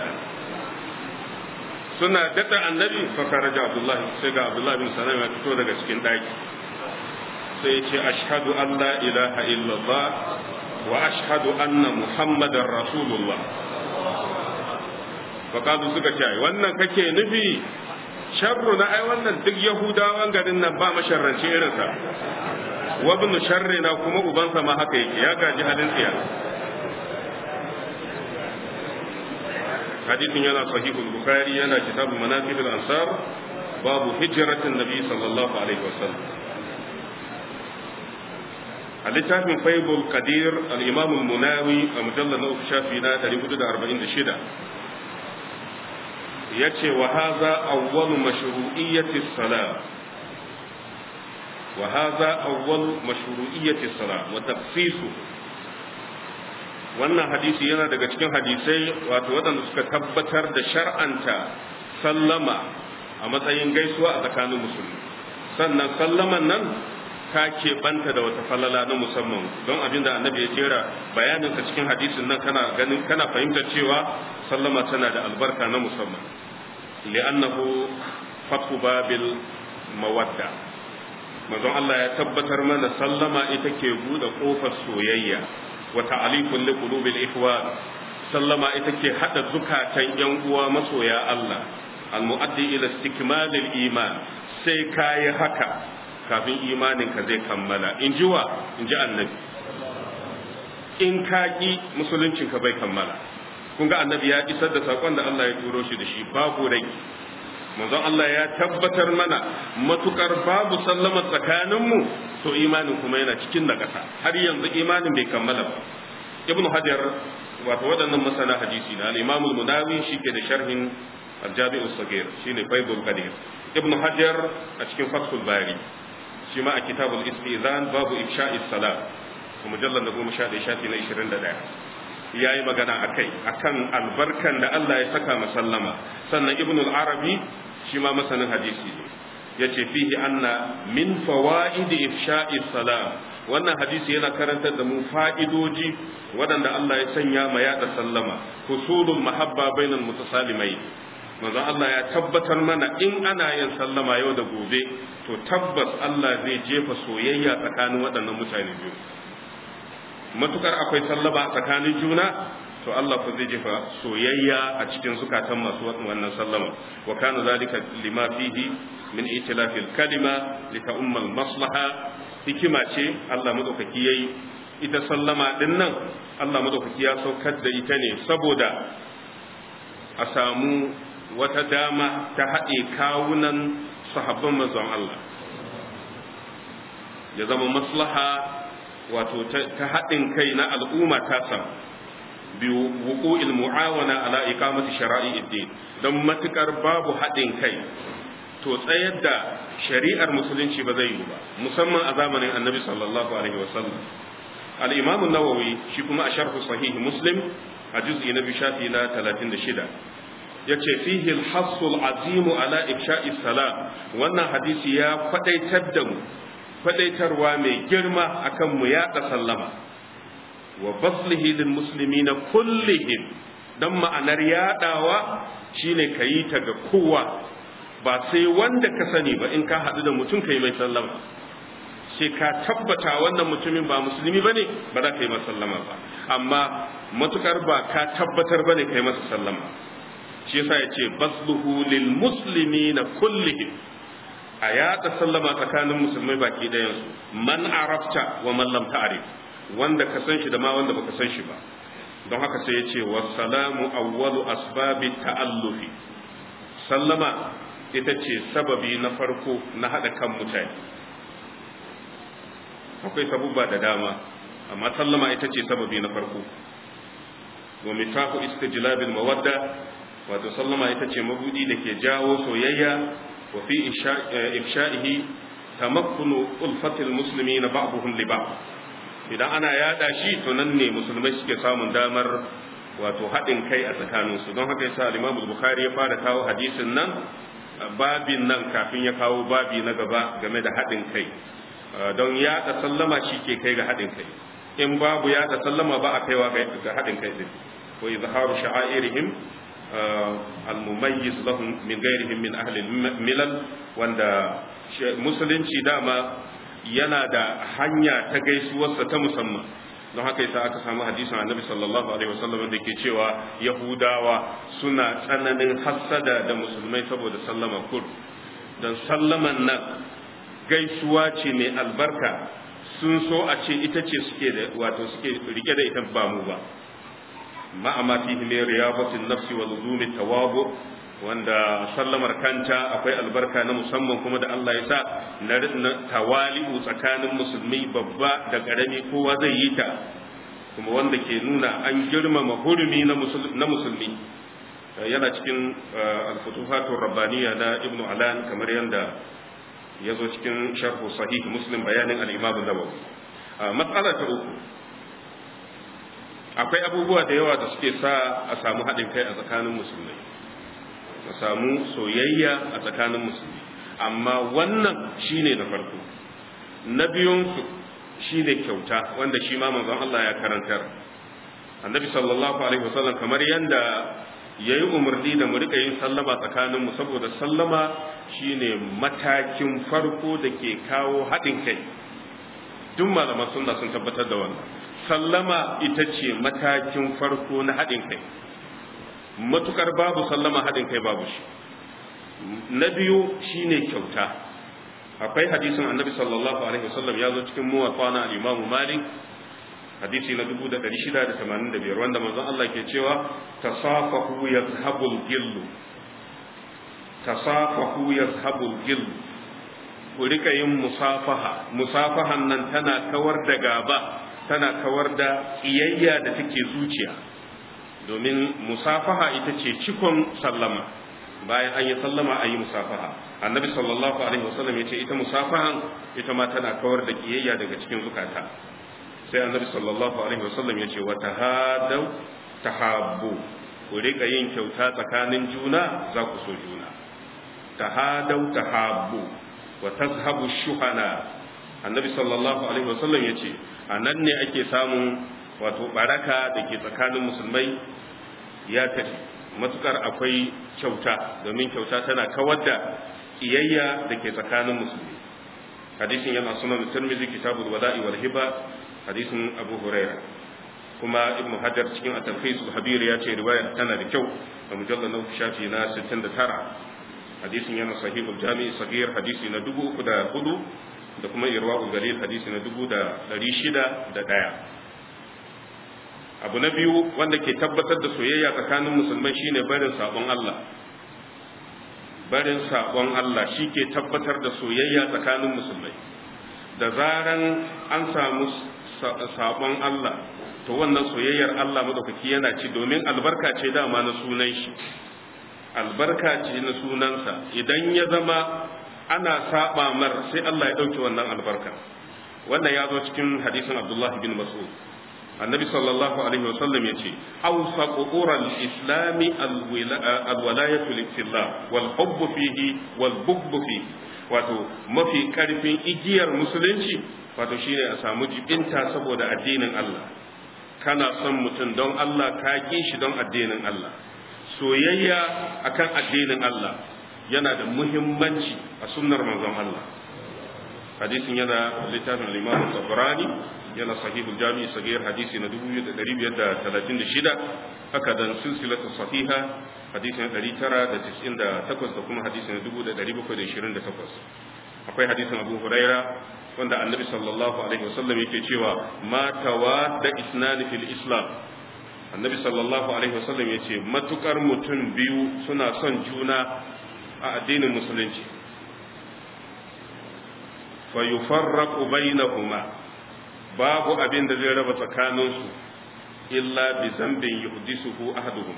suna daɗa annabi fakaraja abdullah sai ga abdullah bin salam ya fito daga cikin ɗaki sai ce ashhadu an la ilaha illallah wa ashhadu anna muhammadar rasulullah faqalu suka ce ai wannan kake nufi sharru na ai wannan duk yahudawan garin nan ba masharranci irinsa wa ibn sharri na kuma ubansa ma haka yake ya gaji halin tsiya حديث ينا صحيح البخاري ينا كتاب مناقب الأنصار باب هجرة النبي صلى الله عليه وسلم littafin faibul qadir al-imam al-munawi a mujallar na uku shafi na 446 yace wa hadha awwal mashru'iyyati salat wa hadha awwal mashru'iyyati salat wa tafsisu wannan hadisi yana daga cikin hadisai wato waɗanda suka tabbatar da shar'anta sallama a matsayin gaisuwa a tsakanin musulmi sannan sallaman nan ta keɓanta da wata falala na musamman don abinda annabi ya jera bayaninsa cikin hadisin nan kana ganin kana fahimtar cewa sallama tana da albarka na musamman li'annahu fathu babil mawadda manzon Allah ya tabbatar mana sallama ita ke buɗe ƙofar soyayya وتعليق لقلوب الإخوان سلم إتكي حتى زكاة ينقوى مسويا الله المؤدي إلى استكمال الإيمان سيكاي هكا kafin imaninka zai kammala in ji wa in ji annabi in ka ƙi musuluncinka bai kammala kun ga annabi ya isar da saƙon da Allah ya turo shi da shi babu rai manzon Allah ya tabbatar mana matukar babu sallama tsakaninmu to imanin kuma yana cikin da ƙasa har yanzu imanin bai kammala ba ibnu hajar wato waɗannan masana hadisi na al-imam al-munawi shike da sharhin al-jami' as-saghir shine faibul qadir ibnu hajar a cikin fathul bari shi ma a kitabul istizan babu ifsha'i salat mujallal na goma sha ɗaya shafi na ishirin da ɗaya ya yi magana a kai a kan albarkan da Allah ya saka masallama sannan ibn al-arabi shi ma masanin hadisi ne ya ce fihi anna min fawa'idi ifsha'i salam wannan hadisi yana karantar da mu fa'idoji waɗanda Allah ya sanya ma yaɗa sallama husulul mahabba bainal mutasalimai manzon Allah ya tabbatar mana in ana yin sallama yau da gobe to tabbas Allah zai jefa soyayya tsakanin waɗannan mutane biyu matukar akwai sallama a tsakanin juna to Allah ko zai jefa soyayya a cikin zukatan masu wannan sallama wa kana zalika lima fihi min itilafi al-kalima li ta'umma al-maslaha hikima ce Allah madaukaki yayi ita sallama din nan Allah madaukaki ya saukar da ita ne saboda a samu wata dama ta haɗe kawunan sahabban manzon Allah ya zama maslaha wato ta haɗin kai na al'umma ta samu بوقوع المعاونة على إقامة شرائع الدين don matukar babu haɗin kai to tsayar da shari'ar musulunci ba zai yi ba musamman a zamanin annabi sallallahu alaihi wasallam al-imam an-nawawi shi kuma a sharh sahih muslim a juz'i na biyu shafi na 36 yace fihi al-hass al-azim ala ifsha'i salam wannan hadisi ya kwadaitar da mu kwadaitarwa mai girma akan mu yaɗa sallama wa baslihi lil muslimina kullihim dan ma'anar yadawa shine kayi ta ga kowa ba sai wanda ka sani ba in ka hadu da mutum kai mai sallama sai ka tabbata wannan mutumin ba musulmi bane ba za ka yi masa sallama ba amma matukar ba ka tabbatar bane kai masa sallama shi yasa yace basluhu lil muslimina kullihim a yada sallama tsakanin musulmai baki ɗayansu man arafta wa man lam ta'rif wanda ka san shi da ma wanda baka san shi ba don haka sai ya ce wassalamu awwalu asbabi ta'allufi sallama ita ce sababi na farko na hada kan mutane akwai sabubba da dama amma sallama ita ce sababi na farko wa mitahu istijlabil mawadda wato sallama ita ce mabudi da ke jawo soyayya wa fi ifsha'ihi tamakkunu ulfatil muslimina ba'dhum li ba'd idan ana yada shi to nan ne musulmai suke samun damar wato haɗin kai a tsakaninsu don haka yasa al-Imam Bukhari ya fara kawo hadisin nan babin nan kafin ya kawo babi na gaba game da haɗin kai don yada sallama shi ke kai ga haɗin kai in babu yada sallama ba a kaiwa ga haɗin kai din wa izharu sha'airihim al-mumayyiz lahum min ghairihim min ahli milal wanda musulunci dama yana da hanya ta gaisuwarsa ta musamman don haka yasa aka samu hadisin annabi sallallahu alaihi wasallam da ke cewa yahudawa suna tsananin hassada da musulmai saboda sallama kur don sallaman nan gaisuwa ce mai albarka sun so a ce ita ce suke da wato suke rike da ita ba mu ba ma'ama fihi min riyabatin nafsi wa luzumi tawabu wanda sallamar kanta akwai albarka na musamman kuma da Allah ya sa na tawali'u tsakanin musulmi babba da ƙarami kowa zai yi ta kuma wanda ke nuna an girmama hurumi na musulmi yana cikin alfutuhatun rabbaniya na ibn alan kamar yadda ya zo cikin sharhu sahih muslim bayanin al-imam nawawi matsala ta uku akwai abubuwa da yawa da suke sa a samu haɗin kai a tsakanin musulmai a samu soyayya a tsakanin musulmi amma wannan shine na farko na biyunsu shine kyauta wanda shi ma manzon Allah ya karantar annabi sallallahu alaihi wasallam kamar yanda yayi umarni da mu rika yin sallama tsakaninmu saboda sallama shine matakin farko da ke kawo haɗin kai duk malaman sunna sun tabbatar da wannan sallama ita ce matakin farko na haɗin kai matukar babu sallama haɗin kai babu shi na biyu shine kyauta akwai hadisin annabi sallallahu alaihi wasallam ya zo cikin muwatta na al-imam malik hadisi na 1685 wanda manzon Allah ke cewa tasafahu yazhabul gillu tasafahu yazhabul gillu ku rika yin musafaha musafahan nan tana kawar da gaba tana kawar da kiyayya da take zuciya domin musafaha ita ce cikon sallama bayan an yi sallama a yi musafaha annabi sallallahu alaihi wasallam ya ce ita musafahan ita ma tana kawar da kiyayya daga cikin zukata sai annabi sallallahu alaihi wasallam ya ce wa tahadaw tahabbu ku rika yin kyauta tsakanin juna za ku so juna tahadaw tahabbu wa tazhabu shuhana annabi sallallahu alaihi wasallam ya ce a nan ne ake samun wato baraka da ke tsakanin musulmai ya tafi matukar akwai kyauta domin kyauta tana kawar da kiyayya da ke tsakanin musulmi hadisin yana sunan tirmidhi kitabul wada'i wal hiba hadisin abu huraira kuma ibnu hajar cikin at-talkhis al-habir ya ce riwaya tana da kyau a mujallal na shafi na 69 hadisin yana sahih al-jami sahih hadisi na 3004 da kuma irwaul galil hadisi na 6601 abu na biyu wanda ke tabbatar da soyayya tsakanin musulmai shine barin sabon Allah barin sabon Allah shi ke tabbatar da soyayya tsakanin musulmai da zaran an samu sabon Allah to wannan soyayyar Allah madaukaki yana ci domin albarka ce dama na sunan shi albarka ce na sunansa idan ya zama ana saba mar sai Allah ya dauke wannan albarka wannan ya zo cikin hadisin Abdullah bin Mas'ud annabi sallallahu alaihi wasallam yace awsaqu qural islami alwalayatu lillah wal hubb fihi wal bughd fihi wato mafi karfin igiyar musulunci wato shine a samu jibinta saboda addinin Allah kana son mutum don Allah ka ki shi don addinin Allah soyayya akan addinin Allah yana da muhimmanci a sunnar manzon Allah hadisin yana littafin al-Imam Tabrani yana sahihul jami'i sagir hadisi na 2536 haka dan silsilatu sahiha hadisi na 998 da kuma hadisi na 1728 akwai hadisin Abu Huraira wanda Annabi sallallahu alaihi wasallam yake cewa ma tawadda isnani fil islam Annabi sallallahu alaihi wasallam yace matukar mutum biyu suna son juna a addinin musulunci fa yufarraqu bainahuma babu abin da zai raba tsakaninsu illa bi zambin yuhdisuhu ahaduhum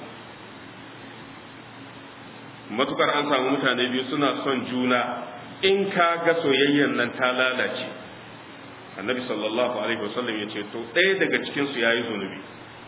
matukar an samu mutane biyu suna son juna in ka ga soyayyan nan ta lalace annabi sallallahu alaihi wasallam ya ce to ɗaya daga cikin su yayi zunubi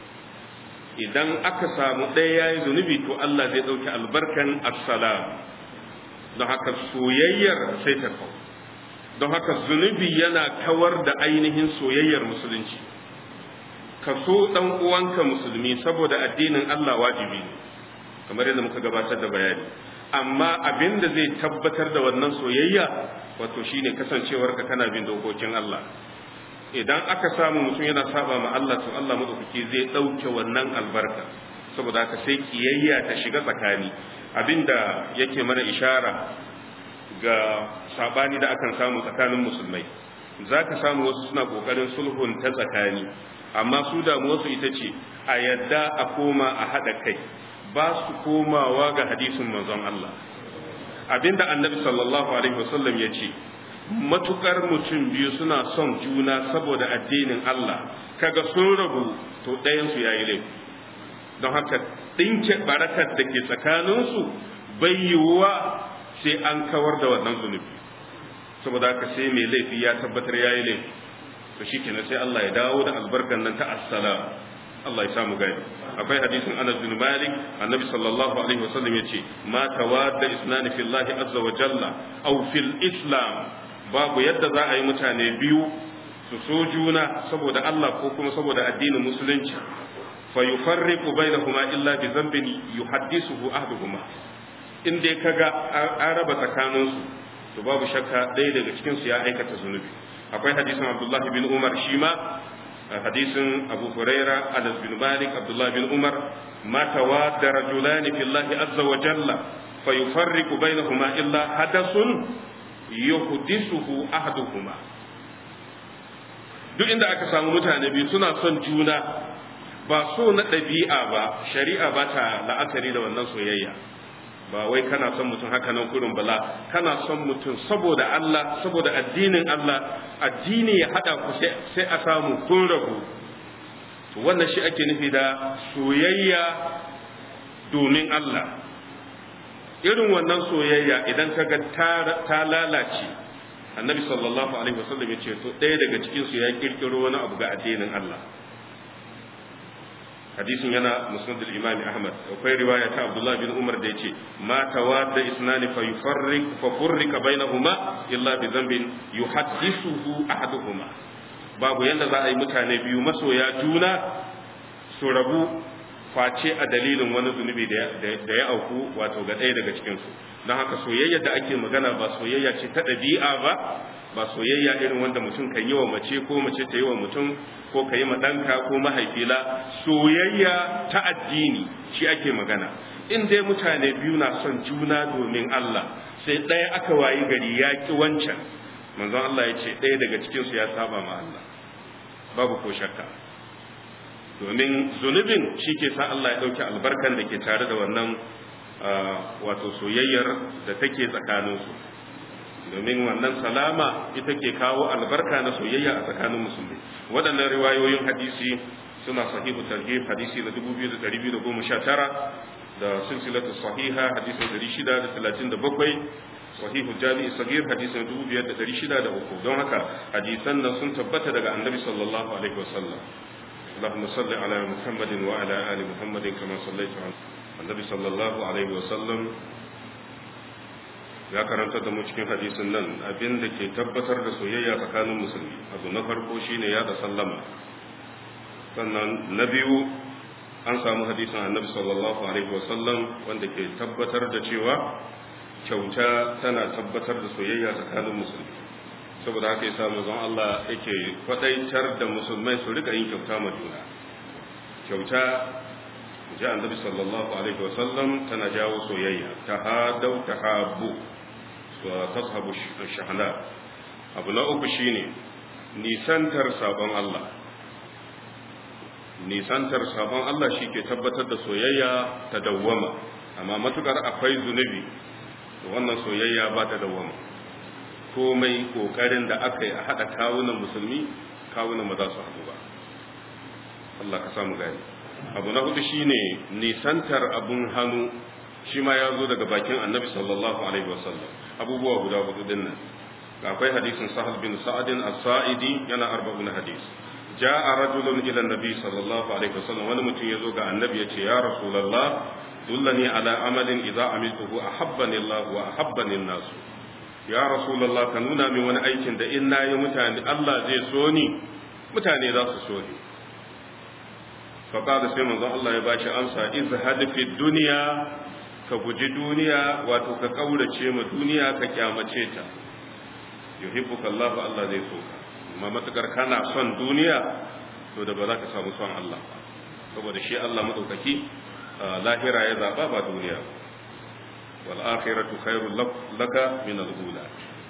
idan aka samu ɗaya yayi zunubi to Allah zai ɗauki albarkan assalam don haka soyayyar sai ta kawo don haka zunubi yana kawar da ainihin soyayyar musulunci ka so ɗan uwanka musulmi saboda addinin Allah wajibi ne kamar yadda muka gabatar da bayani amma abin da zai tabbatar da wannan soyayya wato shine kasancewarka kana bin dokokin Allah idan aka samu mutum yana saba ma Allah to Allah madaukaki zai ɗauke wannan albarka saboda haka sai kiyayya ta shiga tsakani abinda yake mana ishara ga sabani da akan samu tsakanin musulmai za ka samu wasu suna kokarin sulhun ta tsakani amma su damuwarsu ita ce a yadda a koma a haɗa kai ba su komawa ga hadisin manzon Allah abinda annabi sallallahu alaihi wasallam ya ce matukar mutum biyu suna son juna saboda addinin Allah kaga sun rabu to ɗayansu ya yi laifi don haka ɗinke barakar da ke tsakaninsu bai yiwuwa sai an kawar da wannan zunubi saboda haka sai mai laifi ya tabbatar ya yi laifi to shi kenan sai Allah ya dawo da albarkan nan ta assalam Allah ya samu gani akwai hadisin Anas bin Malik annabi sallallahu alaihi wasallam yace ma tawadda isnani fillahi azza wa jalla aw fil islam babu yadda za a yi mutane biyu su so juna saboda Allah ko kuma saboda addinin musulunci fa yufarriqu bainahuma illa bi dhanbin yuhaddisuhu ahduhuma in dai kaga an raba tsakaninsu to babu shakka ɗaya daga cikin su ya aikata zunubi akwai hadisin Abdullah bin Umar shi ma hadisin Abu Huraira Anas bin Malik Abdullah bin Umar ma tawadda rajulan fi Allah azza wa jalla fa yufarriqu bainahuma illa hadathun yuhdisuhu ahaduhuma duk inda aka samu mutane biyu suna son juna ba so na ɗabi'a ba shari'a ba ta la'akari da wannan soyayya ba wai kana son mutum haka nan kurin bala kana son mutum saboda Allah saboda addinin Allah addini ya hada ku sai a samu kun rabu to wannan shi ake nufi da soyayya domin Allah irin wannan soyayya idan kaga ta lalace annabi sallallahu alaihi wasallam ya ce to ɗaya daga cikin su ya kirkiro wani abu ga addinin Allah hadisin yana musnad al-imam ahmad akwai riwaya ta abdullah bin umar da yace ma tawadda isnani fa yufarriq fa furrika bainahuma illa bi dhanbin yuhaddithuhu ahaduhuma babu yanda za a yi mutane biyu masoya juna su rabu face a dalilin wani zunubi da ya auku wato ga ɗaya daga cikin su don haka soyayya da ake magana ba soyayya ce ta ɗabi'a ba ba soyayya irin wanda mutum kan yi wa mace ko mace ta yi wa mutum ko ka yi ma ɗanka ko mahaifila soyayya ta addini shi ake magana in dai mutane biyu na son juna domin Allah sai ɗaya aka wayi gari ya ki wancan manzon Allah ya ce ɗaya daga cikinsu ya saba ma Allah babu ko shakka domin zunubin shi ke sa Allah ya ɗauki albarkan da ke tare da wannan wato soyayyar da take tsakaninsu domin wannan salama ita ke kawo albarka na soyayya a tsakanin musulmi waɗannan riwayoyin hadisi suna sahihu tarhib hadisi na 2219 da silsilatu sahiha hadisi na 637 sahihu jami'i sagir hadisi na 2603 don haka hadisan nan sun tabbata daga annabi sallallahu alaihi wasallam اللهم صل على محمد وعلى آل محمد كما صليت على النبي صلى الله عليه وسلم ya karanta da mu cikin hadisin nan abin da ke tabbatar da soyayya tsakanin musulmi abu na farko shine ya da sallama sannan na biyu an samu hadisin annabi sallallahu alaihi wasallam wanda ke tabbatar da cewa kyauta tana tabbatar da soyayya tsakanin musulmi saboda haka yasa manzon Allah yake kwadaitar da musulmai su rika yin kyauta ma juna kyauta ji annabi sallallahu alaihi wasallam tana jawo soyayya tahadau tahabbu wa tashabu shahna abu na uku shine nisantar sabon Allah nisantar sabon Allah shi ke tabbatar da soyayya ta dawwama amma matukar akwai zunubi to wannan soyayya ba ta dawwama komai kokarin da aka yi a haɗa kawunan musulmi kawunan ba za su haɗu ba Allah ka samu gani abu na hudu shine nisantar abun hannu shi ma ya zo daga bakin annabi sallallahu alaihi wasallam abubuwa guda hudu din nan akwai hadisin sahal bin sa'adin as-sa'idi yana arba'un hadis ja'a rajulun ila annabi sallallahu alaihi wasallam wani mutum yazo ga annabi yace ya rasulullah dullani ala amalin idza amiltuhu ahabbani Allah wa ahabbani an-nas ya rasulullah ka nuna min wani aikin da in nayi mutane Allah zai so ni mutane za su so ni fa qala sai manzon Allah ya bashi amsa izhad fi dunya ka guji duniya wato ka kaurace ma duniya ka kyamace ta yuhibbuka Allah Allah zai so ka amma matukar kana son duniya to da ba za ka samu son Allah ba saboda shi Allah madaukaki lahira ya zaba ba duniya wal akhiratu khairul laka min al ula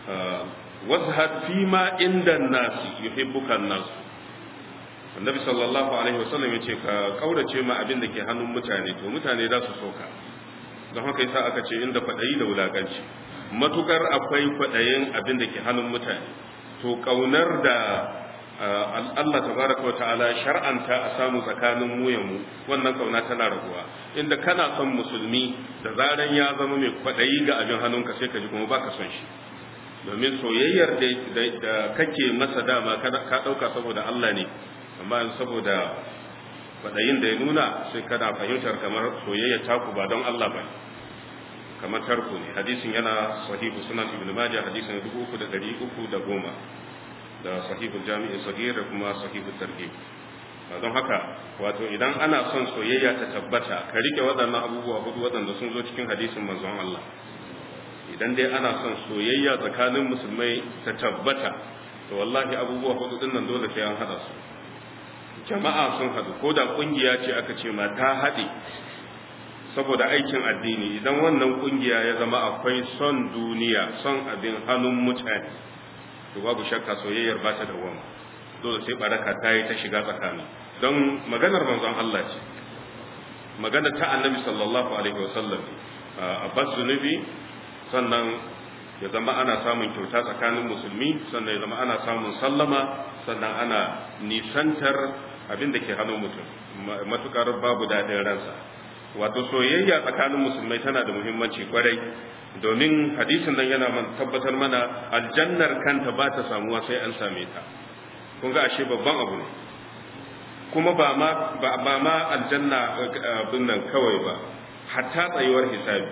wazhad fi ma inda an-nas yuhibbuka an-nas annabi sallallahu alaihi wasallam yace ka kaurace ma abin da ke hannun mutane to mutane za su soka don haka yasa aka ce inda kwadayi da wulakanci matukar akwai kwadayin abin da ke hannun mutane to kaunar da Allah tabaraka wa ta'ala shar'anta a samu tsakanin mu ya mu wannan kauna tana raguwa inda kana son musulmi da zaran ya zama mai kwadayi ga abin hannunka sai ka ji kuma baka son shi domin soyayyar da kake masa dama ka dauka saboda Allah ne amma saboda kwadayin da ya nuna sai kana fahimtar kamar soyayya taku ba don Allah ba kamar tarko ne hadisin yana sahihu sunan ibn majah hadisin 3310 da sahihul jami'i sagir da kuma sahihul targhib don haka wato idan ana son soyayya ta tabbata ka rike waɗannan abubuwa hudu waɗanda sun zo cikin hadisin manzon Allah idan dai ana son soyayya tsakanin musulmai ta tabbata to wallahi abubuwa hudu din nan dole sai an hada su jama'a sun hadu ko da kungiya ce aka ce ma ta haɗe saboda aikin addini idan wannan kungiya ya zama akwai son duniya son abin hannun mutane to babu shakka soyayyar ba ta dawama dole sai baraka ta yi ta shiga tsakani don maganar manzon Allah ce magana ta annabi sallallahu alaihi wasallam a bas zunubi sannan ya zama ana samun kyauta tsakanin musulmi sannan ya zama ana samun sallama sannan ana nisantar abin da ke hannun mutum matukar babu daɗin ransa wato soyayya tsakanin musulmai tana da muhimmanci kwarai domin hadisin nan yana tabbatar mana aljannar kanta ba ta samuwa sai an same ta kun ga ashe babban abu ne kuma ba ma ba ma aljanna abin nan kawai ba hatta tsayuwar hisabi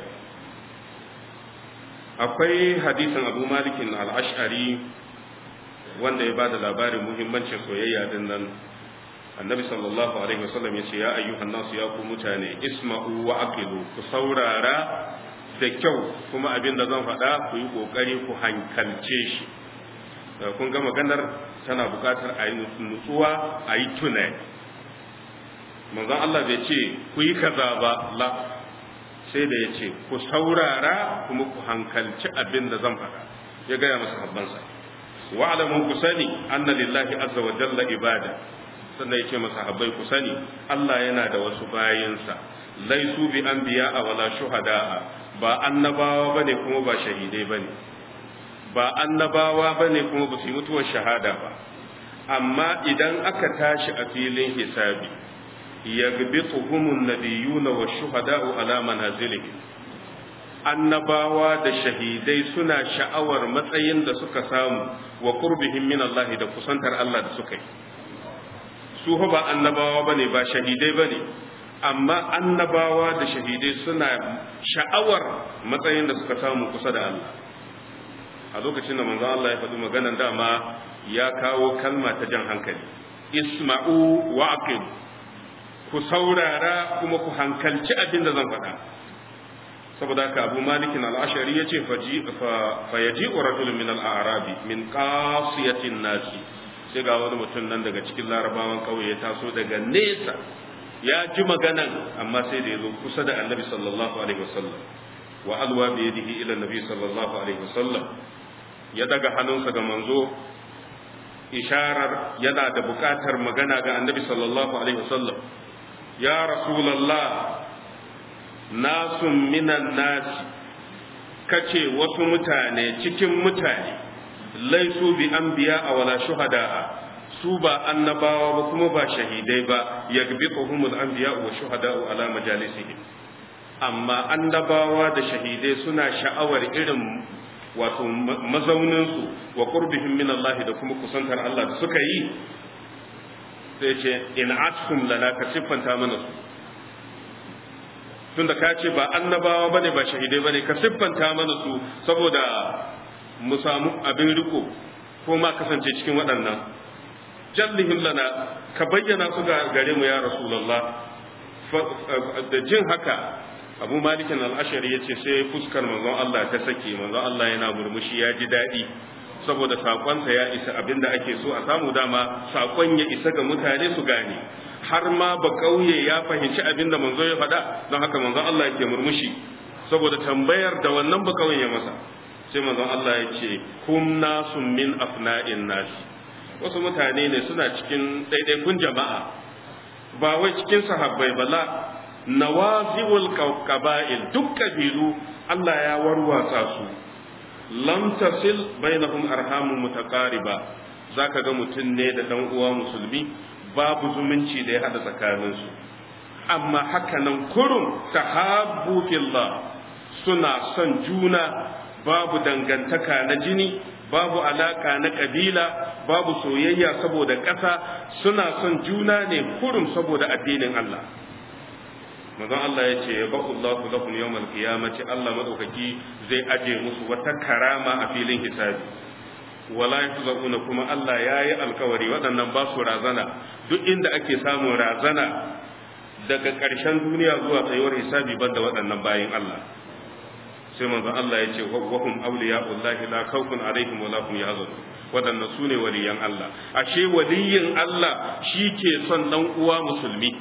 akwai hadisin abu malikin al-ash'ari wanda ya bada labarin muhimmancin soyayya din nan annabi sallallahu alaihi wasallam ya ce ya ayyuhan nasu ya ku mutane isma'u wa aqilu ku saurara da kyau kuma abin da zan faɗa ku yi ƙoƙari ku hankalce shi kun ga maganar tana bukatar a yi nutsuwa a yi tunani manzon Allah bai ce ku yi kaza ba la sai da ya ce ku saurara kuma ku hankalci abin da zan faɗa ya gaya masa habbansa wa'alamun ku sani anna lillahi azza wa jalla ibada sannan ya ce masa habbai ku sani Allah yana da wasu bayinsa laisu bi anbiya wala shuhada'a ba annabawa bane kuma ba shahidai bane ba annabawa bane kuma ba su yi mutuwar shahada ba amma idan aka tashi a filin hisabi yagbituhumun nabiyuna wa shuhada'u ala manazilihim annabawa da shahidai suna sha'awar matsayin da suka samu wa qurbihim min Allah da kusantar Allah da suka yi su ba annabawa bane ba shahidai bane amma annabawa da shahidai suna sha'awar matsayin da suka samu kusa da Allah a lokacin da manzon Allah ya faɗi maganan dama ya kawo kalma ta jan hankali isma'u wa aqim ku saurara kuma ku hankalci abin da zan faɗa saboda haka abu malikin al'ashari ya ce fa yaji rajulun min al'arabi min qasiyatin nasi sai ga wani mutum nan daga cikin larabawan kauye ya taso daga nesa ya ji maganan amma sai da ya zo kusa da annabi sallallahu alaihi wasallam wa alwa bi yadihi ila annabi sallallahu alaihi wasallam ya daga hannunsa ga manzo isharar yana da bukatar magana ga annabi sallallahu alaihi wasallam ya rasulullah nasun minan nasi kace wasu mutane cikin mutane laisu bi anbiya wala shuhada'a su ba annabawa ba kuma ba shahidai ba yagbituhumul anbiya wa shuhada'u ala majalisihim amma annabawa da shahidai suna sha'awar irin wato mazauninsu wa qurbihim min Allah da kuma kusantar Allah da suka yi sai ce in askum lana ka siffanta mana su tunda ka ce ba annabawa bane ba shahidai bane ka siffanta mana su saboda mu samu abin riko ko ma kasance cikin waɗannan jallihim lana ka bayyana su ga gare mu ya rasulullah da jin haka abu malikin al'ashari ya ce sai fuskar manzon Allah ta sake manzon Allah yana murmushi ya ji daɗi saboda saƙonsa ya isa abinda ake so a samu dama saƙon ya isa ga mutane su gane har ma ba ƙauye ya fahimci abinda manzo ya faɗa don haka manzon Allah yake murmushi saboda tambayar da wannan ba ƙauye ya masa sai manzon Allah ya ce kum nasun min afna'in nasi wasu mutane ne suna cikin ɗaiɗaikun jama'a ba wai cikin sahabbai bala nawazi'ul qaba'il duk kabilu Allah ya warwatsa su lam tasil bainahum arhamun mutaqariba zaka ga mutum ne da dan uwa musulmi babu zumunci da ya hada tsakanin su amma haka nan kurum tahabbu fillah suna son juna babu dangantaka na jini babu alaka na kabila babu soyayya saboda ƙasa suna son juna ne kurum saboda addinin Allah manzon Allah ya ce ya baku Allah lahum yawmal qiyamati Allah madaukaki zai aje musu wata karama a filin hisabi wala yahzaquna kuma Allah yayi alkawari waɗannan ba su razana duk inda ake samun razana daga ƙarshen duniya zuwa tsayuwar hisabi banda waɗannan bayin Allah sai manzon Allah ya ce wa hum awliya'ullahi la khawfun alaihim wa la hum yahzanun waɗannan sune waliyan Allah ashe waliyin Allah shi ke son dan uwa musulmi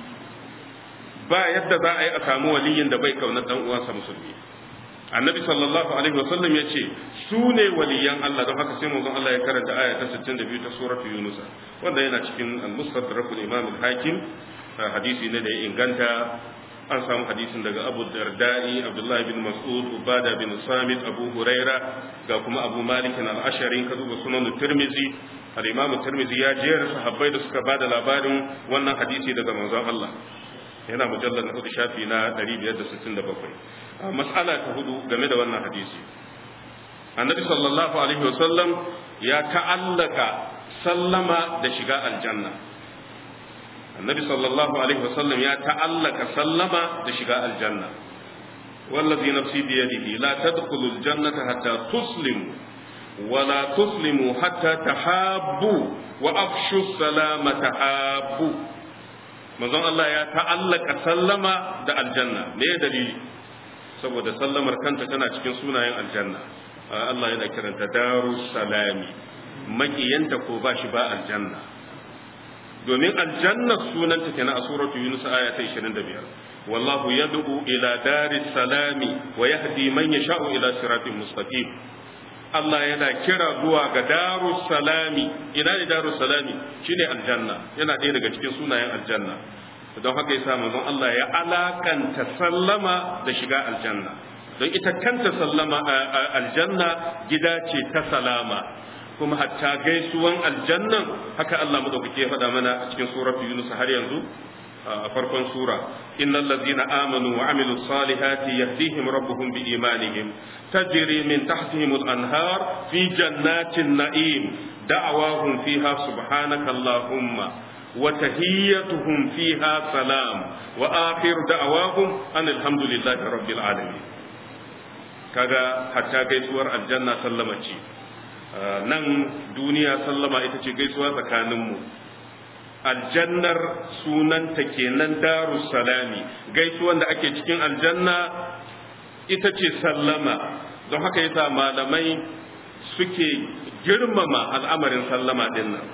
ba yadda za a yi a samu waliyin da bai kauna dan uwansa musulmi annabi sallallahu alaihi wasallam ya ce su ne waliyan Allah don haka sai manzon Allah ya karanta aya ta 62 ta suratu yunus wanda yana cikin al-mustadrak al-imam al-hakim hadisi ne da ya inganta an samu hadisin daga Abu Darda'i Abdullah bin Mas'ud Ubada bin Samit Abu Huraira ga kuma Abu Malik al-Ashari ka duba sunan Tirmidhi al-Imam Tirmidhi ya jera sahabbai da suka bada labarin wannan hadisi daga manzon Allah yana mujallar na hudu shafi na 567 mas'ala ta hudu game da wannan hadisi annabi sallallahu alaihi wasallam ya ta'allaka sallama da shiga aljanna annabi sallallahu alaihi wasallam ya ta'allaka sallama da shiga aljanna wallazi nafsi bi yadihi la tadkhulu aljannata hatta tuslimu ولا تسلموا حتى تحابوا وأفشوا السلام تحابوا manzon Allah ya ta'allaka sallama da aljanna me dalili saboda sallamar kanta tana cikin sunayen aljanna Allah yana kiranta darus salami makiyanta ko ba shi ba aljanna domin aljanna sunanta kenan a suratu yunus aya ta 25 wallahu yad'u ila daris salami wa yahdi man yasha'u ila siratin mustaqim Allah yana kira zuwa ga darus salami ina ne darus salami shine aljanna yana ɗaya daga cikin sunayen aljanna don haka yasa manzon Allah ya alakanta sallama da shiga aljanna don ita kanta sallama aljanna gida ce ta salama kuma hatta gaisuwan aljannan haka Allah madaukake ya faɗa mana a cikin suratul yunus har yanzu a farkon sura innal ladzina amanu wa amilus salihati yahdihim rabbuhum bi imanihim tajri min tahtihim al anhar fi jannatin na'im da'awahum fiha subhanaka allahumma wa tahiyyatuhum fiha salam wa akhir da'awahum anil hamdulillahi rabbil alamin kaga hatta gaisuwar aljanna sallama ce nan duniya sallama ita ce gaisuwa tsakaninmu aljannar sunanta kenan darus salami gaisuwan da ake cikin aljanna ita ce sallama don haka yasa malamai suke girmama al'amarin sallama din nan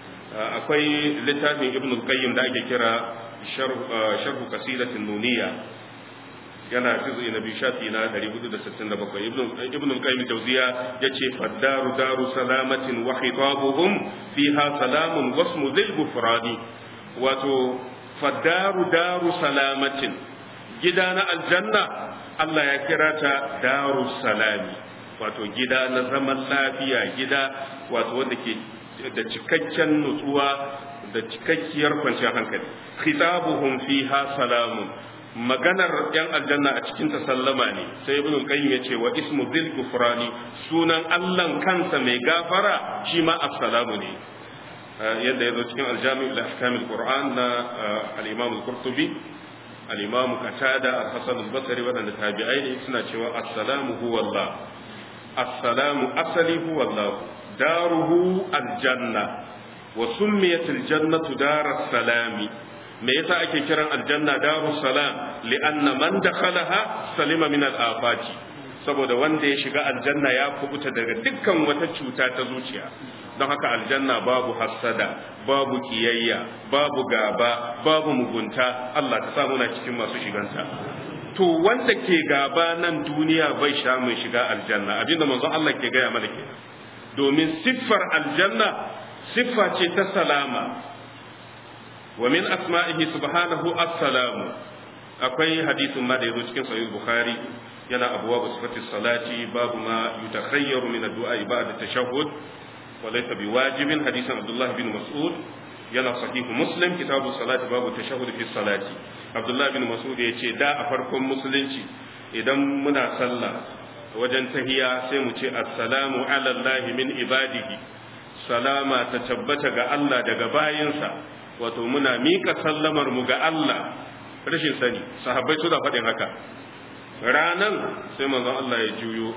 akwai littafin ibn qayyim da ake kira sharhu qasidatin nuniya yana juzu na biyu shafi na 467 ibn al-qayyim jawziya yace faddaru daru salamatin wa khitabuhum fiha salamun wasmu dhil gufrani wato faddaru daru salamatin gida na aljanna Allah ya kira ta daru salami wato gida na zaman lafiya gida wato wanda ke da cikakken nutsuwa da cikakkiyar kwanciyar hankali khitabuhum fiha salamun maganar yan aljanna a cikin ta sallama ne sai ibn qayyim yace wa ismu dhil gufrani sunan Allah kansa mai gafara shi ma assalamu ne yadda yazo cikin aljami' al ahkam al qur'an na al imam al qurtubi al imam qatada al hasan al basri wadanda tabi'ai ne suna cewa assalamu huwa Allah assalamu asali huwa Allah daruhu al janna wa summiyat al jannatu daras salami me yasa ake kiran aljanna darus salam li'anna man dakhalaha salima min al-afati saboda wanda ya shiga aljanna ya kubuta daga dukkan wata cuta ta zuciya don haka aljanna babu hassada babu kiyayya babu gaba babu mugunta Allah ka sa muna cikin masu shiganta to wanda ke gaba nan duniya bai sha mai shiga aljanna abinda manzon Allah ke gaya mana kenan domin siffar aljanna siffa ce ta salama ومن أسمائه سبحانه السلام akwai hadisin ma da yazo cikin sahih bukhari yana abwab sifati salati babu ma yutakhayyaru min ad-du'a ba'da tashahhud wa laysa biwajibin hadisin abdullah bin mas'ud yana sahih muslim kitabu salati babu tashahhud fi salati abdullah bin mas'ud yace da a farkon musulunci idan muna sallah wajen tahiya sai mu ce assalamu ala allah min ibadihi salama ta tabbata ga Allah daga bayinsa wato muna mika sallamar mu ga Allah rashin sani sahabbai suna faɗin haka ranan sai manzon Allah ya juyo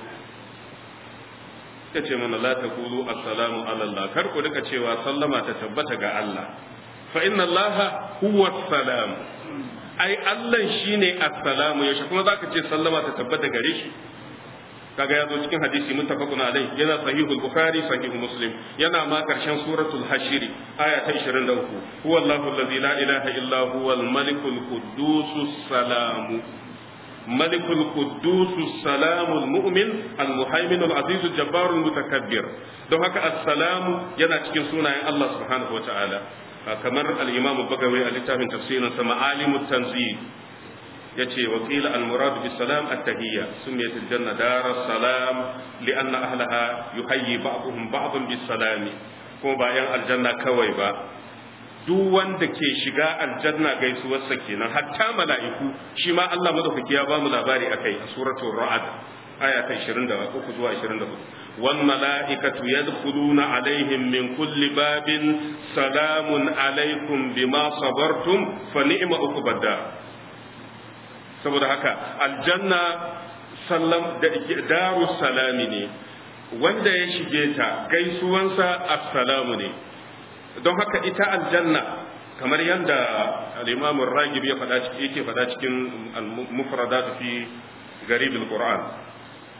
ya ce mana la taqulu assalamu ala Allah kar ku rika cewa sallama ta tabbata ga Allah fa inna Allah huwa salam ai Allah shine assalamu yaushe kuma zaka ce sallama ta tabbata gare shi kaga ya zo cikin hadisi muttafaqun alai yana sahihul bukhari sahihu muslim yana ma karshen suratul hashiri aya ta 23 huwa allahu allazi la ilaha illa huwa al malikul quddus salam malikul quddus salam al mu'min al muhaimin al aziz al jabbar al mutakabbir don haka assalamu yana cikin sunayen Allah subhanahu wataala kamar al imam bagawi a littafin tafsirin sa ma'alimut tanzil yace wa qila al murad bis salam at tahiyya sumiyat al janna dar as salam li anna ahlaha yuhayyi ba'dhum ba'dhan bis salam ko ba yan aljanna kawai ba duk wanda ke shiga aljanna gaisuwar sa kenan hatta mala'iku shi ma Allah madaukaki ya ba mu labari akai a suratul ra'd aya ta 23 zuwa 24 wal mala'ikatu yadkhuluna alaihim min kulli babin salamun alaikum bima sabartum fa ni'ma uqbad saboda haka aljanna sallam da daru salami ne wanda ya shige ta gaisuwansa assalamu ne don haka ita aljanna kamar yadda al-imam ragib ya faɗa yake faɗa cikin al-mufradat fi garib al-qur'an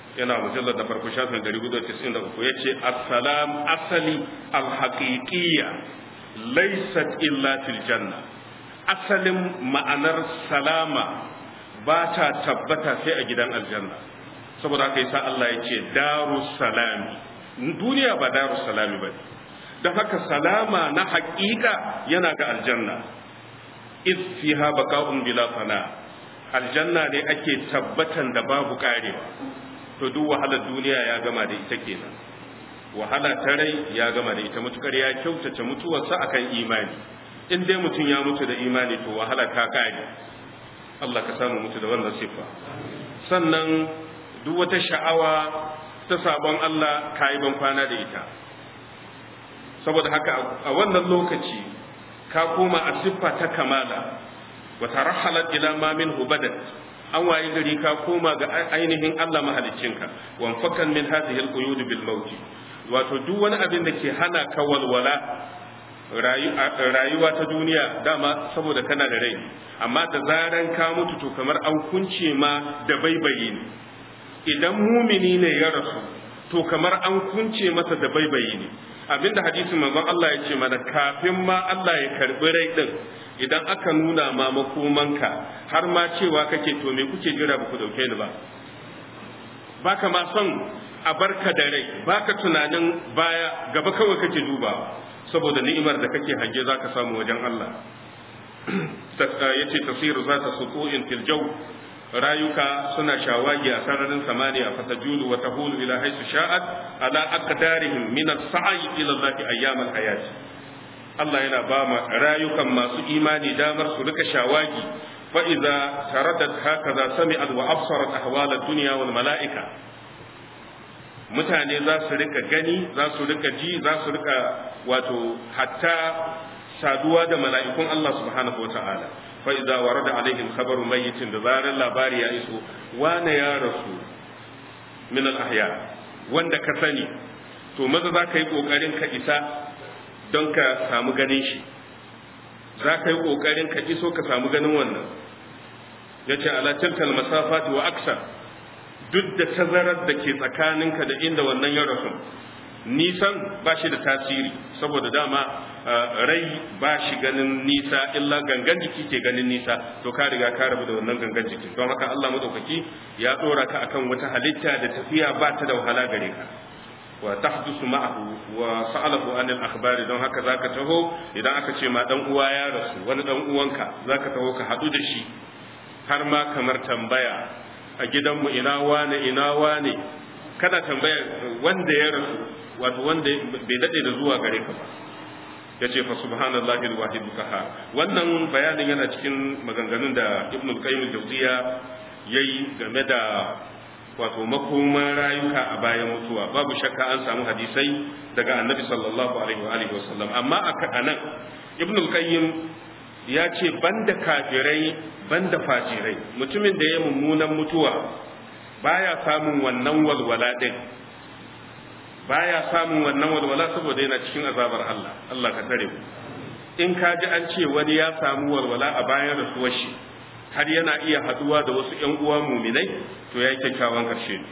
yana mujallar da farko shafin 493 ya ce assalam asali alhaƙiƙiyya laisat illa fil janna asalin ma'anar salama ba ta tabbata sai a gidan aljanna saboda haka yasa Allah ya ce daru salami duniya ba daru salami ba don haka salama na haƙiƙa yana ga aljanna iz fiha baqa'un bila fana aljanna ne ake tabbatan da babu karewa to duk wahalar duniya ya gama da ita kenan wahala ta rai ya gama da ita mutukar ya kyautace mutuwarsa akan imani in dai mutum ya mutu da imani to wahala ta kare Allah ka samu mutu da wannan siffa sannan duk wata sha'awa ta sabon Allah ka yi ban kwana da ita saboda haka a wannan lokaci ka koma a siffa ta kamala wa tarahalat ila ma minhu badat an wayi gari ka koma ga ainihin Allah mahaliccinka wan fakan min hadhihi alquyud bil maut wato duk wani abin da ke hana ka walwala rayuwa ta duniya dama saboda kana da rai amma da zaran ka mutu to kamar an kunce ma da baibayi ne idan mumini ne ya rasu to kamar an kunce masa da baibayi ne abinda hadisin manzon Allah ya ce mana kafin ma Allah ya karbi rai din idan aka nuna ma makomanka har ma cewa kake to me kuke jira ba ku dauke ni ba baka ma son a barka da rai baka tunanin baya gaba kawai kake duba saboda ni'imar da kake hange zaka samu wajen Allah yace tafsiru zata suqu'in fil jaw rayuka suna shawagi a sararin samaniya fatajulu wa tahulu ila haythu sha'at ala aqdarihim min as-sa'i ila Allah ayyam al-hayat Allah yana ba ma rayukan masu imani damar su rika shawagi fa idza taradat hakaza sami'at wa absarat ahwal ad-dunya wal mala'ika mutane za su rika gani za su rika ji za su rika wato hatta saduwa da mala'ikun Allah subhanahu wata'ala fa idza warada alaihim khabaru mayyitin da zaran labari ya iso wane ya rasu min al ahya wanda ka sani to maza za ka yi kokarin ka isa don ka samu ganin shi za ka yi kokarin ka iso ka samu ganin wannan yace ala tilkal masafati wa aksar duk da tazarar da ke tsakaninka da inda wannan ya rasu nisan ba shi da tasiri saboda dama rai ba shi ganin nisa illa gangan jiki ke ganin nisa to ka riga ka rabu da wannan gangan jiki don haka Allah madaukaki ya dora ka akan wata halitta da tafiya ba ta da wahala gare ka wa tahdusu ma'ahu wa sa'alahu anil akhbari don haka zaka taho idan aka ce ma dan uwa ya rasu wani dan uwanka zaka taho ka hadu da shi har ma kamar tambaya a gidanmu ina wane ina wane kana tambaya wanda ya rasu wato wanda bai dade da zuwa gare ka ba ya ce fa subhanallahi alwahid kaha wannan bayanin yana cikin maganganun da ibnu qayyim jawziya yayi game da wato makoman rayuka a bayan mutuwa babu shakka an samu hadisai daga annabi sallallahu alaihi wa alihi wasallam amma a anan ibnu qayyim ya ce banda kafirai banda fajirai mutumin da ya mummunan mutuwa baya samun wannan walwala din baya samun wannan walwala saboda yana cikin azabar Allah Allah ka tare mu in ka ji an ce wani ya samu walwala a bayan rasuwar shi har yana iya haduwa da wasu ƴan uwa muminai to ya yi kyakkyawan karshe ne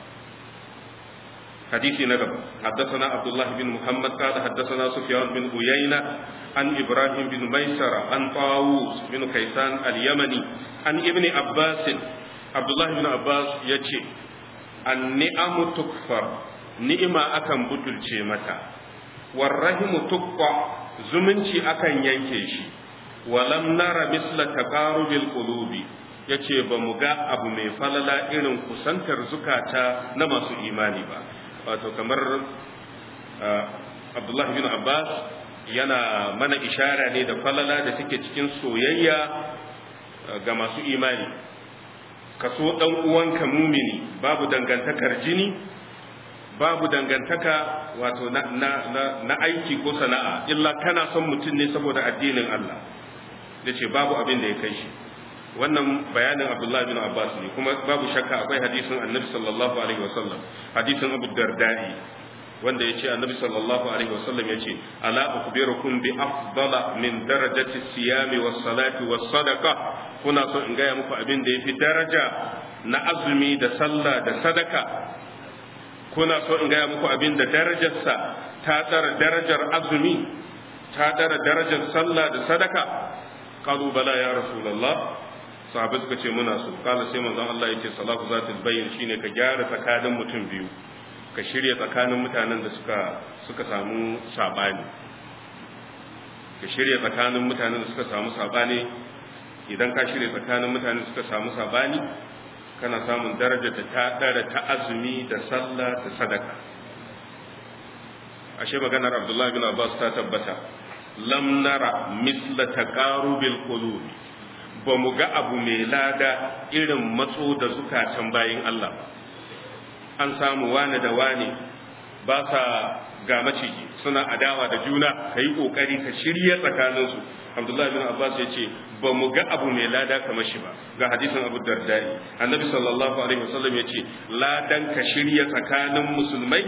حديث نقب حدثنا عبد الله بن محمد قال حدثنا سفيان بن عيينة عن إبراهيم بن ميسر عن طاووس بن كيسان اليمني عن ابن عباس عبد الله بن عباس يجي النعم تكفر ni'ima akan butulce mata warrahimu tukqa zumunci akan yanke shi walam nara misla taqarubil qulubi yace ba mu ga abu mai falala irin kusantar zukata na masu imani ba wato kamar Abdullah bin Abbas yana mana ishara ne da falala da take cikin soyayya ga masu imani kaso dan uwanka mumini babu dangantakar jini babu dangantaka wato na, na, na, na aiki ko sana'a illa kana son mutum ne saboda addinin Allah da ce babu abin da ya kai shi wannan bayanin Abdullah bin Abbas ne kuma babu shakka akwai hadisin Annabi sallallahu alaihi wasallam hadisin Abu Darda'i wanda yace Annabi sallallahu alaihi wasallam yace ala ukhbirukum bi afdala min darajati siyami was salati was sadaqa kuna so in gaya muku abin da yafi daraja na azumi da sallah da sadaka kuna so in gaya muku abin da darajarsa ta tsara darajar azumi ta tsara darajar sallah da sadaka qalu bala ya rasulullah sahabbai suka ce muna so kala sai manzon Allah yace salatu zatul bayyin shine ka gyara tsakanin mutum biyu ka shirya tsakanin mutanen da suka suka samu sabani ka shirya tsakanin mutanen da suka samu sabani idan ka shirya tsakanin mutanen da suka samu sabani kana samun daraja da ta dara ta azumi da sallah da sadaka ashe maganar Abdullah bin Abbas ta tabbata lam nara misla taqarubil qulub ba mu ga abu mai lada irin matso da zukatan bayin Allah an samu wane da wane ba sa ga maciji suna adawa da juna kai kokari ka shirya tsakaninsu Abdullah bin Abbas ya ce ba mu ga abu mai lada kamar shi ba ga hadisin Abu Dardai Annabi sallallahu alaihi wasallam ya ce ladan ka shirya tsakanin musulmai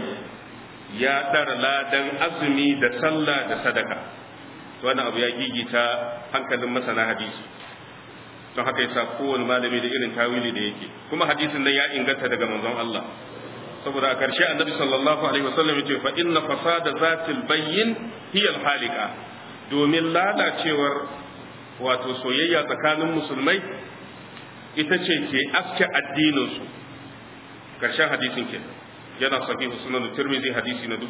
ya dar ladan azumi da sallah da sadaka to wannan abu ya gigita hankalin masana hadisi don haka yasa kowane malami da irin tawili da yake kuma hadisin nan ya inganta daga manzon Allah saboda a ƙarshe annabi sallallahu alaihi wasallam yace fa inna fasada zatil bayyin hiya al halika domin lalacewar wato soyayya tsakanin musulmai ita ce ke aske addinin su ƙarshen hadisin ke yana sahihu sunan tirmidhi hadisi na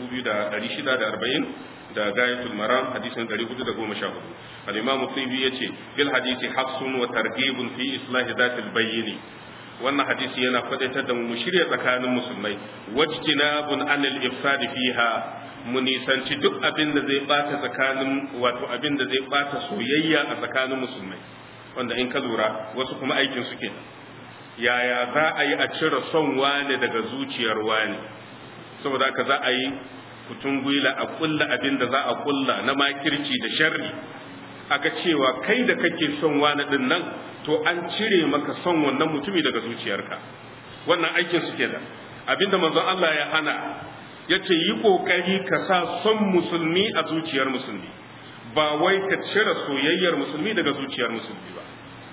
2640 da gayatul maram hadisin 414 al-imam tibi yace bil hadisi hafsun wa targhibun fi islahi zatil bayyini wannan hadisi yana faɗaitar da mu shirya tsakanin musulmai wajtinabun anil ifsad fiha mu nisanci duk abin da zai bata tsakanin wato abin da zai bata soyayya a tsakanin musulmai wanda in ka lura wasu kuma aikin su ke yaya za a yi a cire son wani daga zuciyar wani saboda haka za a yi kutun gwila a kulla abin da za a kulla na makirci da sharri aka cewa kai da kake son wani din nan to an cire maka son wannan mutumi daga zuciyarka wannan aikin su kenan abinda manzon Allah ya hana yace yi kokari ka sa son musulmi a zuciyar musulmi ba wai ka cire soyayyar musulmi daga zuciyar musulmi ba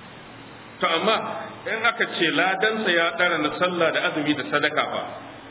to amma in aka ce ladansa ya dara na sallah da azumi da sadaka fa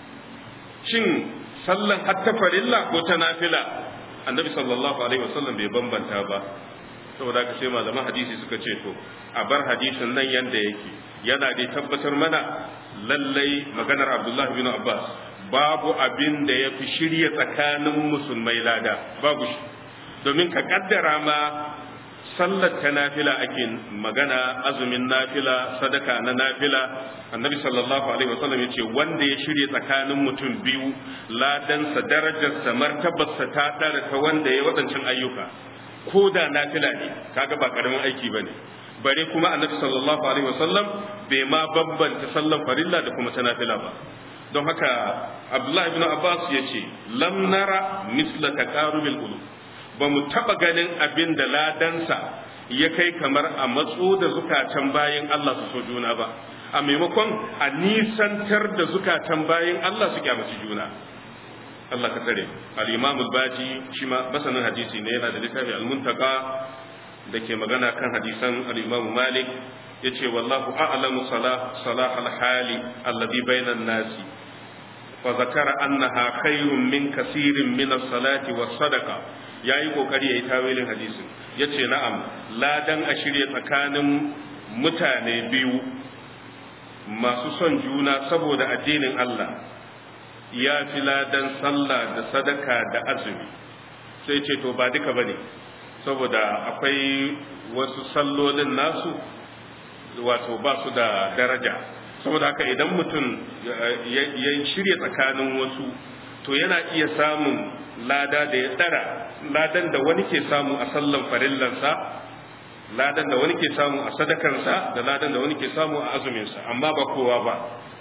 shin sallan hatta farilla ko ta nafila annabi sallallahu alaihi wasallam bai bambanta ba saboda ka sai malaman hadisi suka ce to a bar hadisin nan yanda yake yana da tabbatar mana lallai maganar Abdullah bin Abbas babu abin da ya fi shirya tsakanin musulmai lada babu shi domin ka kaddara ma sallar ta nafila ake magana azumin nafila sadaka na nafila annabi sallallahu alaihi wasallam ya ce wanda ya shirya tsakanin mutum biyu ladansa darajarsa martabarsa ta ɗara ta wanda ya waɗancan ayyuka ko da nafila ne kaga ba karamin aiki bane bare kuma annabi sallallahu alaihi wasallam bai ma bambanta sallan farilla da kuma ta nafila ba don haka abdullahi ibn abbas ya ce lam nara misla taqarubil qulub ba mu taba ganin abin da ladansa ya kai kamar a matso da zukatan bayin Allah su so juna ba a maimakon a nisantar da zukatan bayin Allah su kyamaci juna Allah ka tsare al-Imam al-Baji shi ma masanin hadisi ne yana da littafi al-Muntaka da ke magana kan hadisan al-Imam Malik yace wallahu a'lamu salah salah al-hali alladhi bainan nasi fa zakara annaha khairun min kaseerin min as-salati was-sadaqa yayi kokari yayi tawilin hadisin yace na'am ladan a shirye tsakanin mutane biyu masu son juna saboda addinin Allah ya fi ladan sallah da sadaka da azumi sai ce to ba duka bane saboda akwai wasu sallolin nasu wato ba su da daraja saboda haka idan mutum ya shirya tsakanin wasu to yana iya samun lada da ya tsara ladan da wani ke samu a sallan farillansa ladan da wani ke samu a sadakansa da ladan da wani ke samu a azuminsa amma ba kowa ba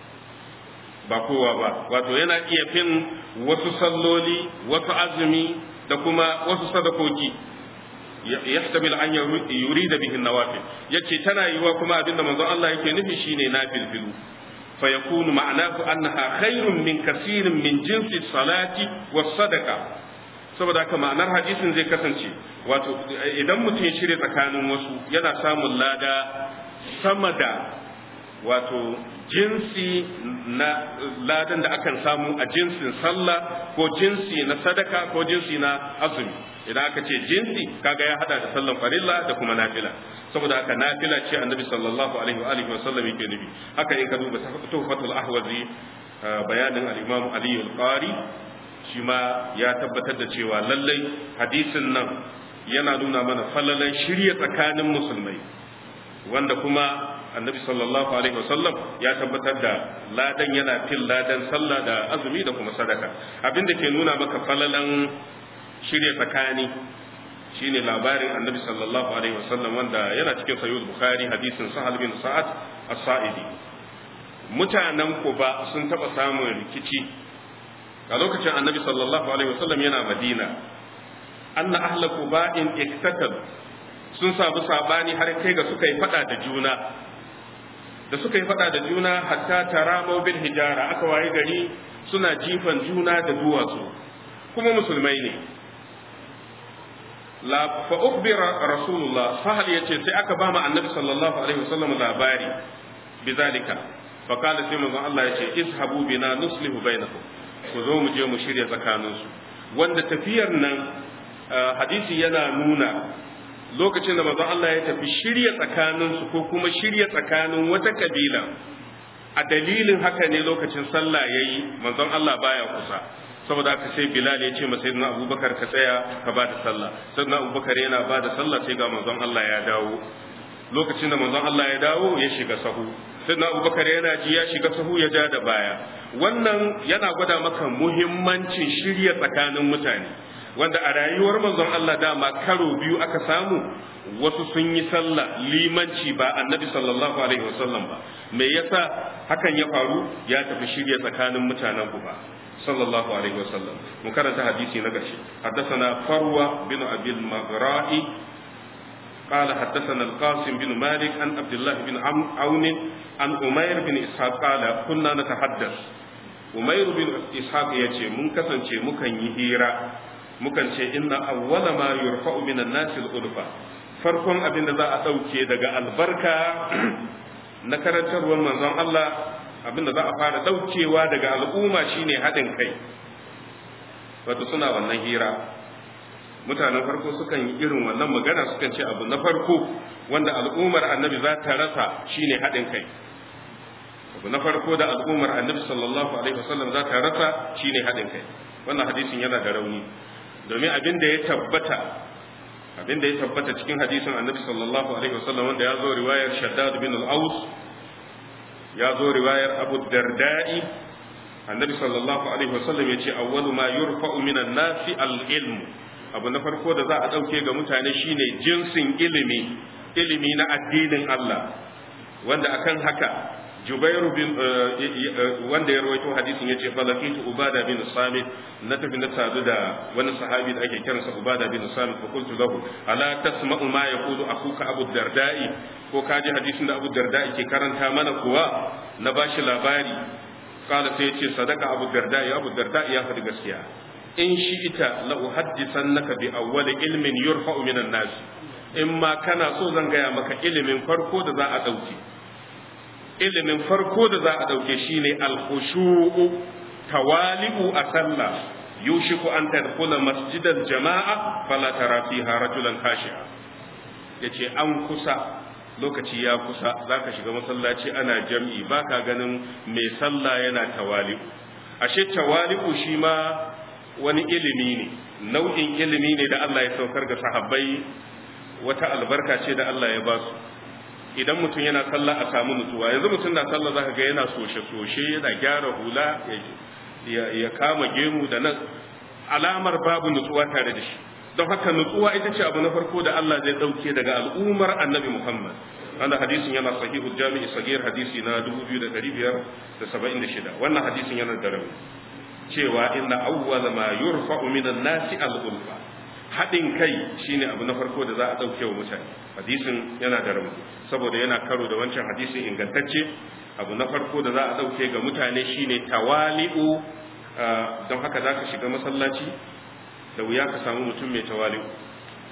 ba kowa ba wato yana iya fin wasu salloli wasu azumi da kuma wasu sadakoki yahtamil an yurida bihi nawafil yace tana yiwa kuma abinda manzon Allah yake nufi shine nafilfilu fa yakunu ma'anahu annaha khairun min kaseerin min jinsi salati was sadaqa saboda haka ma'anar hadisin zai kasance wato idan mutum ya shirya tsakanin wasu yana samun lada sama da wato jinsi na ladan da akan samu a jinsin sallah ko jinsi na sadaka ko jinsi na azumi idan aka ce jinsi kaga ya hada da sallan farilla da kuma nafila saboda haka nafila ce annabi sallallahu alaihi wa alihi wasallam yake nufi haka in ka duba tuhfatul ahwazi bayanin al-imam ali al-qari shi ma ya tabbatar da cewa lallai hadisin nan yana nuna mana falalan shirya tsakanin musulmai wanda kuma annabi sallallahu alaihi wasallam ya tabbatar da ladan yana fil ladan sallah da azumi da kuma sadaka abinda ke nuna maka falalan shirya tsakani shine labarin annabi sallallahu alaihi wasallam wanda yana cikin sahih bukhari hadisin sahal bin sa'ad as-sa'idi mutanen kuba sun taba samun rikici a lokacin annabi sallallahu alaihi wasallam yana madina anna ahla quba'in iktatab sun samu sabani har kai ga suka yi fada da juna da suka yi fada da juna hatta taramo bil hijara aka waye gari suna jifan juna da duwatsu kuma musulmai ne la fa ukhbira rasulullah sahal yace sai aka ba mu annabi sallallahu alaihi wasallam labari bizalika fa qala sai manzon Allah yace izhabu bina nuslihu bainakum ku zo mu je mu shirya tsakaninsu wanda tafiyar nan hadisi yana nuna lokacin da manzon Allah ya tafi shirya tsakaninsu ko kuma shirya tsakanin wata kabila a dalilin haka ne lokacin sallah yayi manzon Allah baya kusa saboda haka sai Bilal ya ce masa sayyidina Abubakar ka tsaya ka ba da sallah sayyidina Abubakar yana ba da sallah sai ga manzon Allah ya dawo lokacin da manzon Allah ya dawo ya shiga sahu sayyidina Abubakar yana ji ya shiga sahu ya ja da baya wannan yana gwada maka muhimmancin shirya tsakanin mutane wanda a rayuwar manzon Allah dama karo biyu aka samu wasu sun yi sallah limanci ba annabi sallallahu alaihi wasallam ba me yasa hakan ya faru ya tafi shirya tsakanin mutanen ku ba sallallahu alaihi wasallam mu karanta hadisi na gashi haddathana farwa bin abil maghra'i قال حدثنا القاسم بن مالك عن عبد الله بن عون عن أمير بن إسحاق قال كنا نتحدث أمير بن إسحاق يجي من كسن مكن يهيرا مكن إن أول ما يرفع من الناس الألفة farkon abin da za a ɗauke daga albarka na karantarwar manzon Allah abin da za a fara ɗaukewa daga al'umma shine haɗin kai wato suna wannan hira mutanen farko sukan yi irin wannan magana sukan ce abu na farko wanda al'ummar annabi za ta rasa shine haɗin kai abu na farko da al'ummar annabi sallallahu alaihi wasallam za ta rasa shine haɗin kai wannan hadisin yana da rauni domin abin da ya tabbata abin da ya tabbata cikin hadisin annabi sallallahu alaihi wasallam wanda ya zo riwayar shaddad bin al-aus ya zo riwayar abu darda'i annabi sallallahu alaihi wasallam ya ce awwalu ma yurfa'u minan nasi al-ilm abu na farko da za a dauke ga mutane shine jinsin ilimi ilimi na addinin Allah wanda akan haka Jubairu bin wanda ya rawaito hadisin yace falakitu Ubada bin Samit na tafi na sadu da wani sahabi da ake kiransa Ubada bin Samit fa qultu lahu ala tasma'u ma yaqulu akuka Abu Darda'i ko kaji hadisin da Abu Darda'i ke karanta mana kuwa na bashi labari kala sai yace sadaka Abu Darda'i Abu Darda'i ya faɗi gaskiya in shi ita la uhaddisannaka bi awwal ilmin yurfa'u minan nas in ma kana so zan gaya maka ilimin farko da za a dauke ilimin farko da za a ɗauke shi ne alhushu'u tawali'u a sallah yushiku an tadkhula masjidal jama'a fala tara fiha rajulan khashi'a yace an kusa lokaci ya kusa zaka shiga masallaci ana jam'i baka ganin mai sallah yana tawali'u ashe tawali'u shi ma wani ilimi ne nau'in ilimi ne da Allah ya saukar ga sahabbai wata albarka ce da Allah ya ba su idan mutum yana sallah a samu nutsuwa yanzu mutum na sallah zaka ga yana soshe-soshe yana gyara hula ya kama gemu da nan alamar babu nutsuwa tare da shi don haka nutsuwa ita ce abu na farko da Allah zai dauke daga al'ummar annabi Muhammad wanda hadisin yana sahihu jami'i sagir hadisi na 2576 wannan hadisin yana da rauni cewa inna awwal ma yurfa'u minan nasi al-ulfa haɗin kai shine abu na farko da za a ɗauke wa mutane hadisin yana da rauni saboda yana karo da wancan hadisin ingantacce abu na farko da za a ɗauke ga mutane shine tawali'u don haka za ka shiga masallaci da wuya ka samu mutum mai tawali'u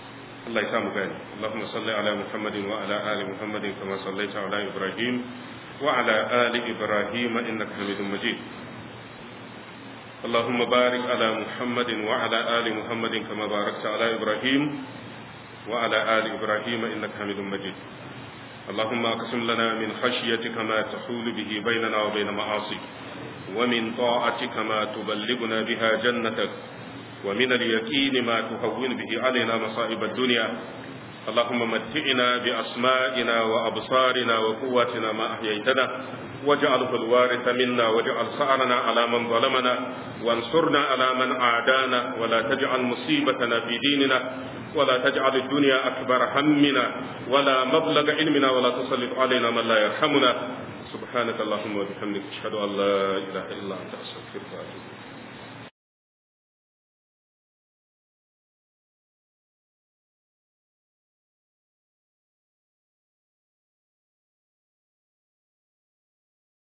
Allah ya samu gani Allahumma salli ala Muhammadin wa ala ali Muhammadin kama sallaita ala Ibrahim وعلى آل إبراهيم إنك حميد مجيد اللهم بارك على محمد وعلى آل محمد كما باركت على إبراهيم وعلى آل إبراهيم إنك حميد مجيد اللهم اقسم لنا من خشيتك ما تحول به بيننا وبين معاصيك ومن طاعتك ما تبلغنا بها جنتك ومن اليقين ما تهون به علينا مصائب الدنيا اللهم متعنا بأسمائنا وأبصارنا وقواتنا ما أحييتنا واجعله الوارث منا واجعل ثأرنا على من ظلمنا وانصرنا على من عادانا ولا تجعل مصيبتنا في ديننا ولا تجعل الدنيا أكبر همنا ولا مبلغ علمنا ولا تسلط علينا من لا يرحمنا سبحانك اللهم وبحمدك أشهد أن لا إله إلا أنت أستغفرك وأتوب إليك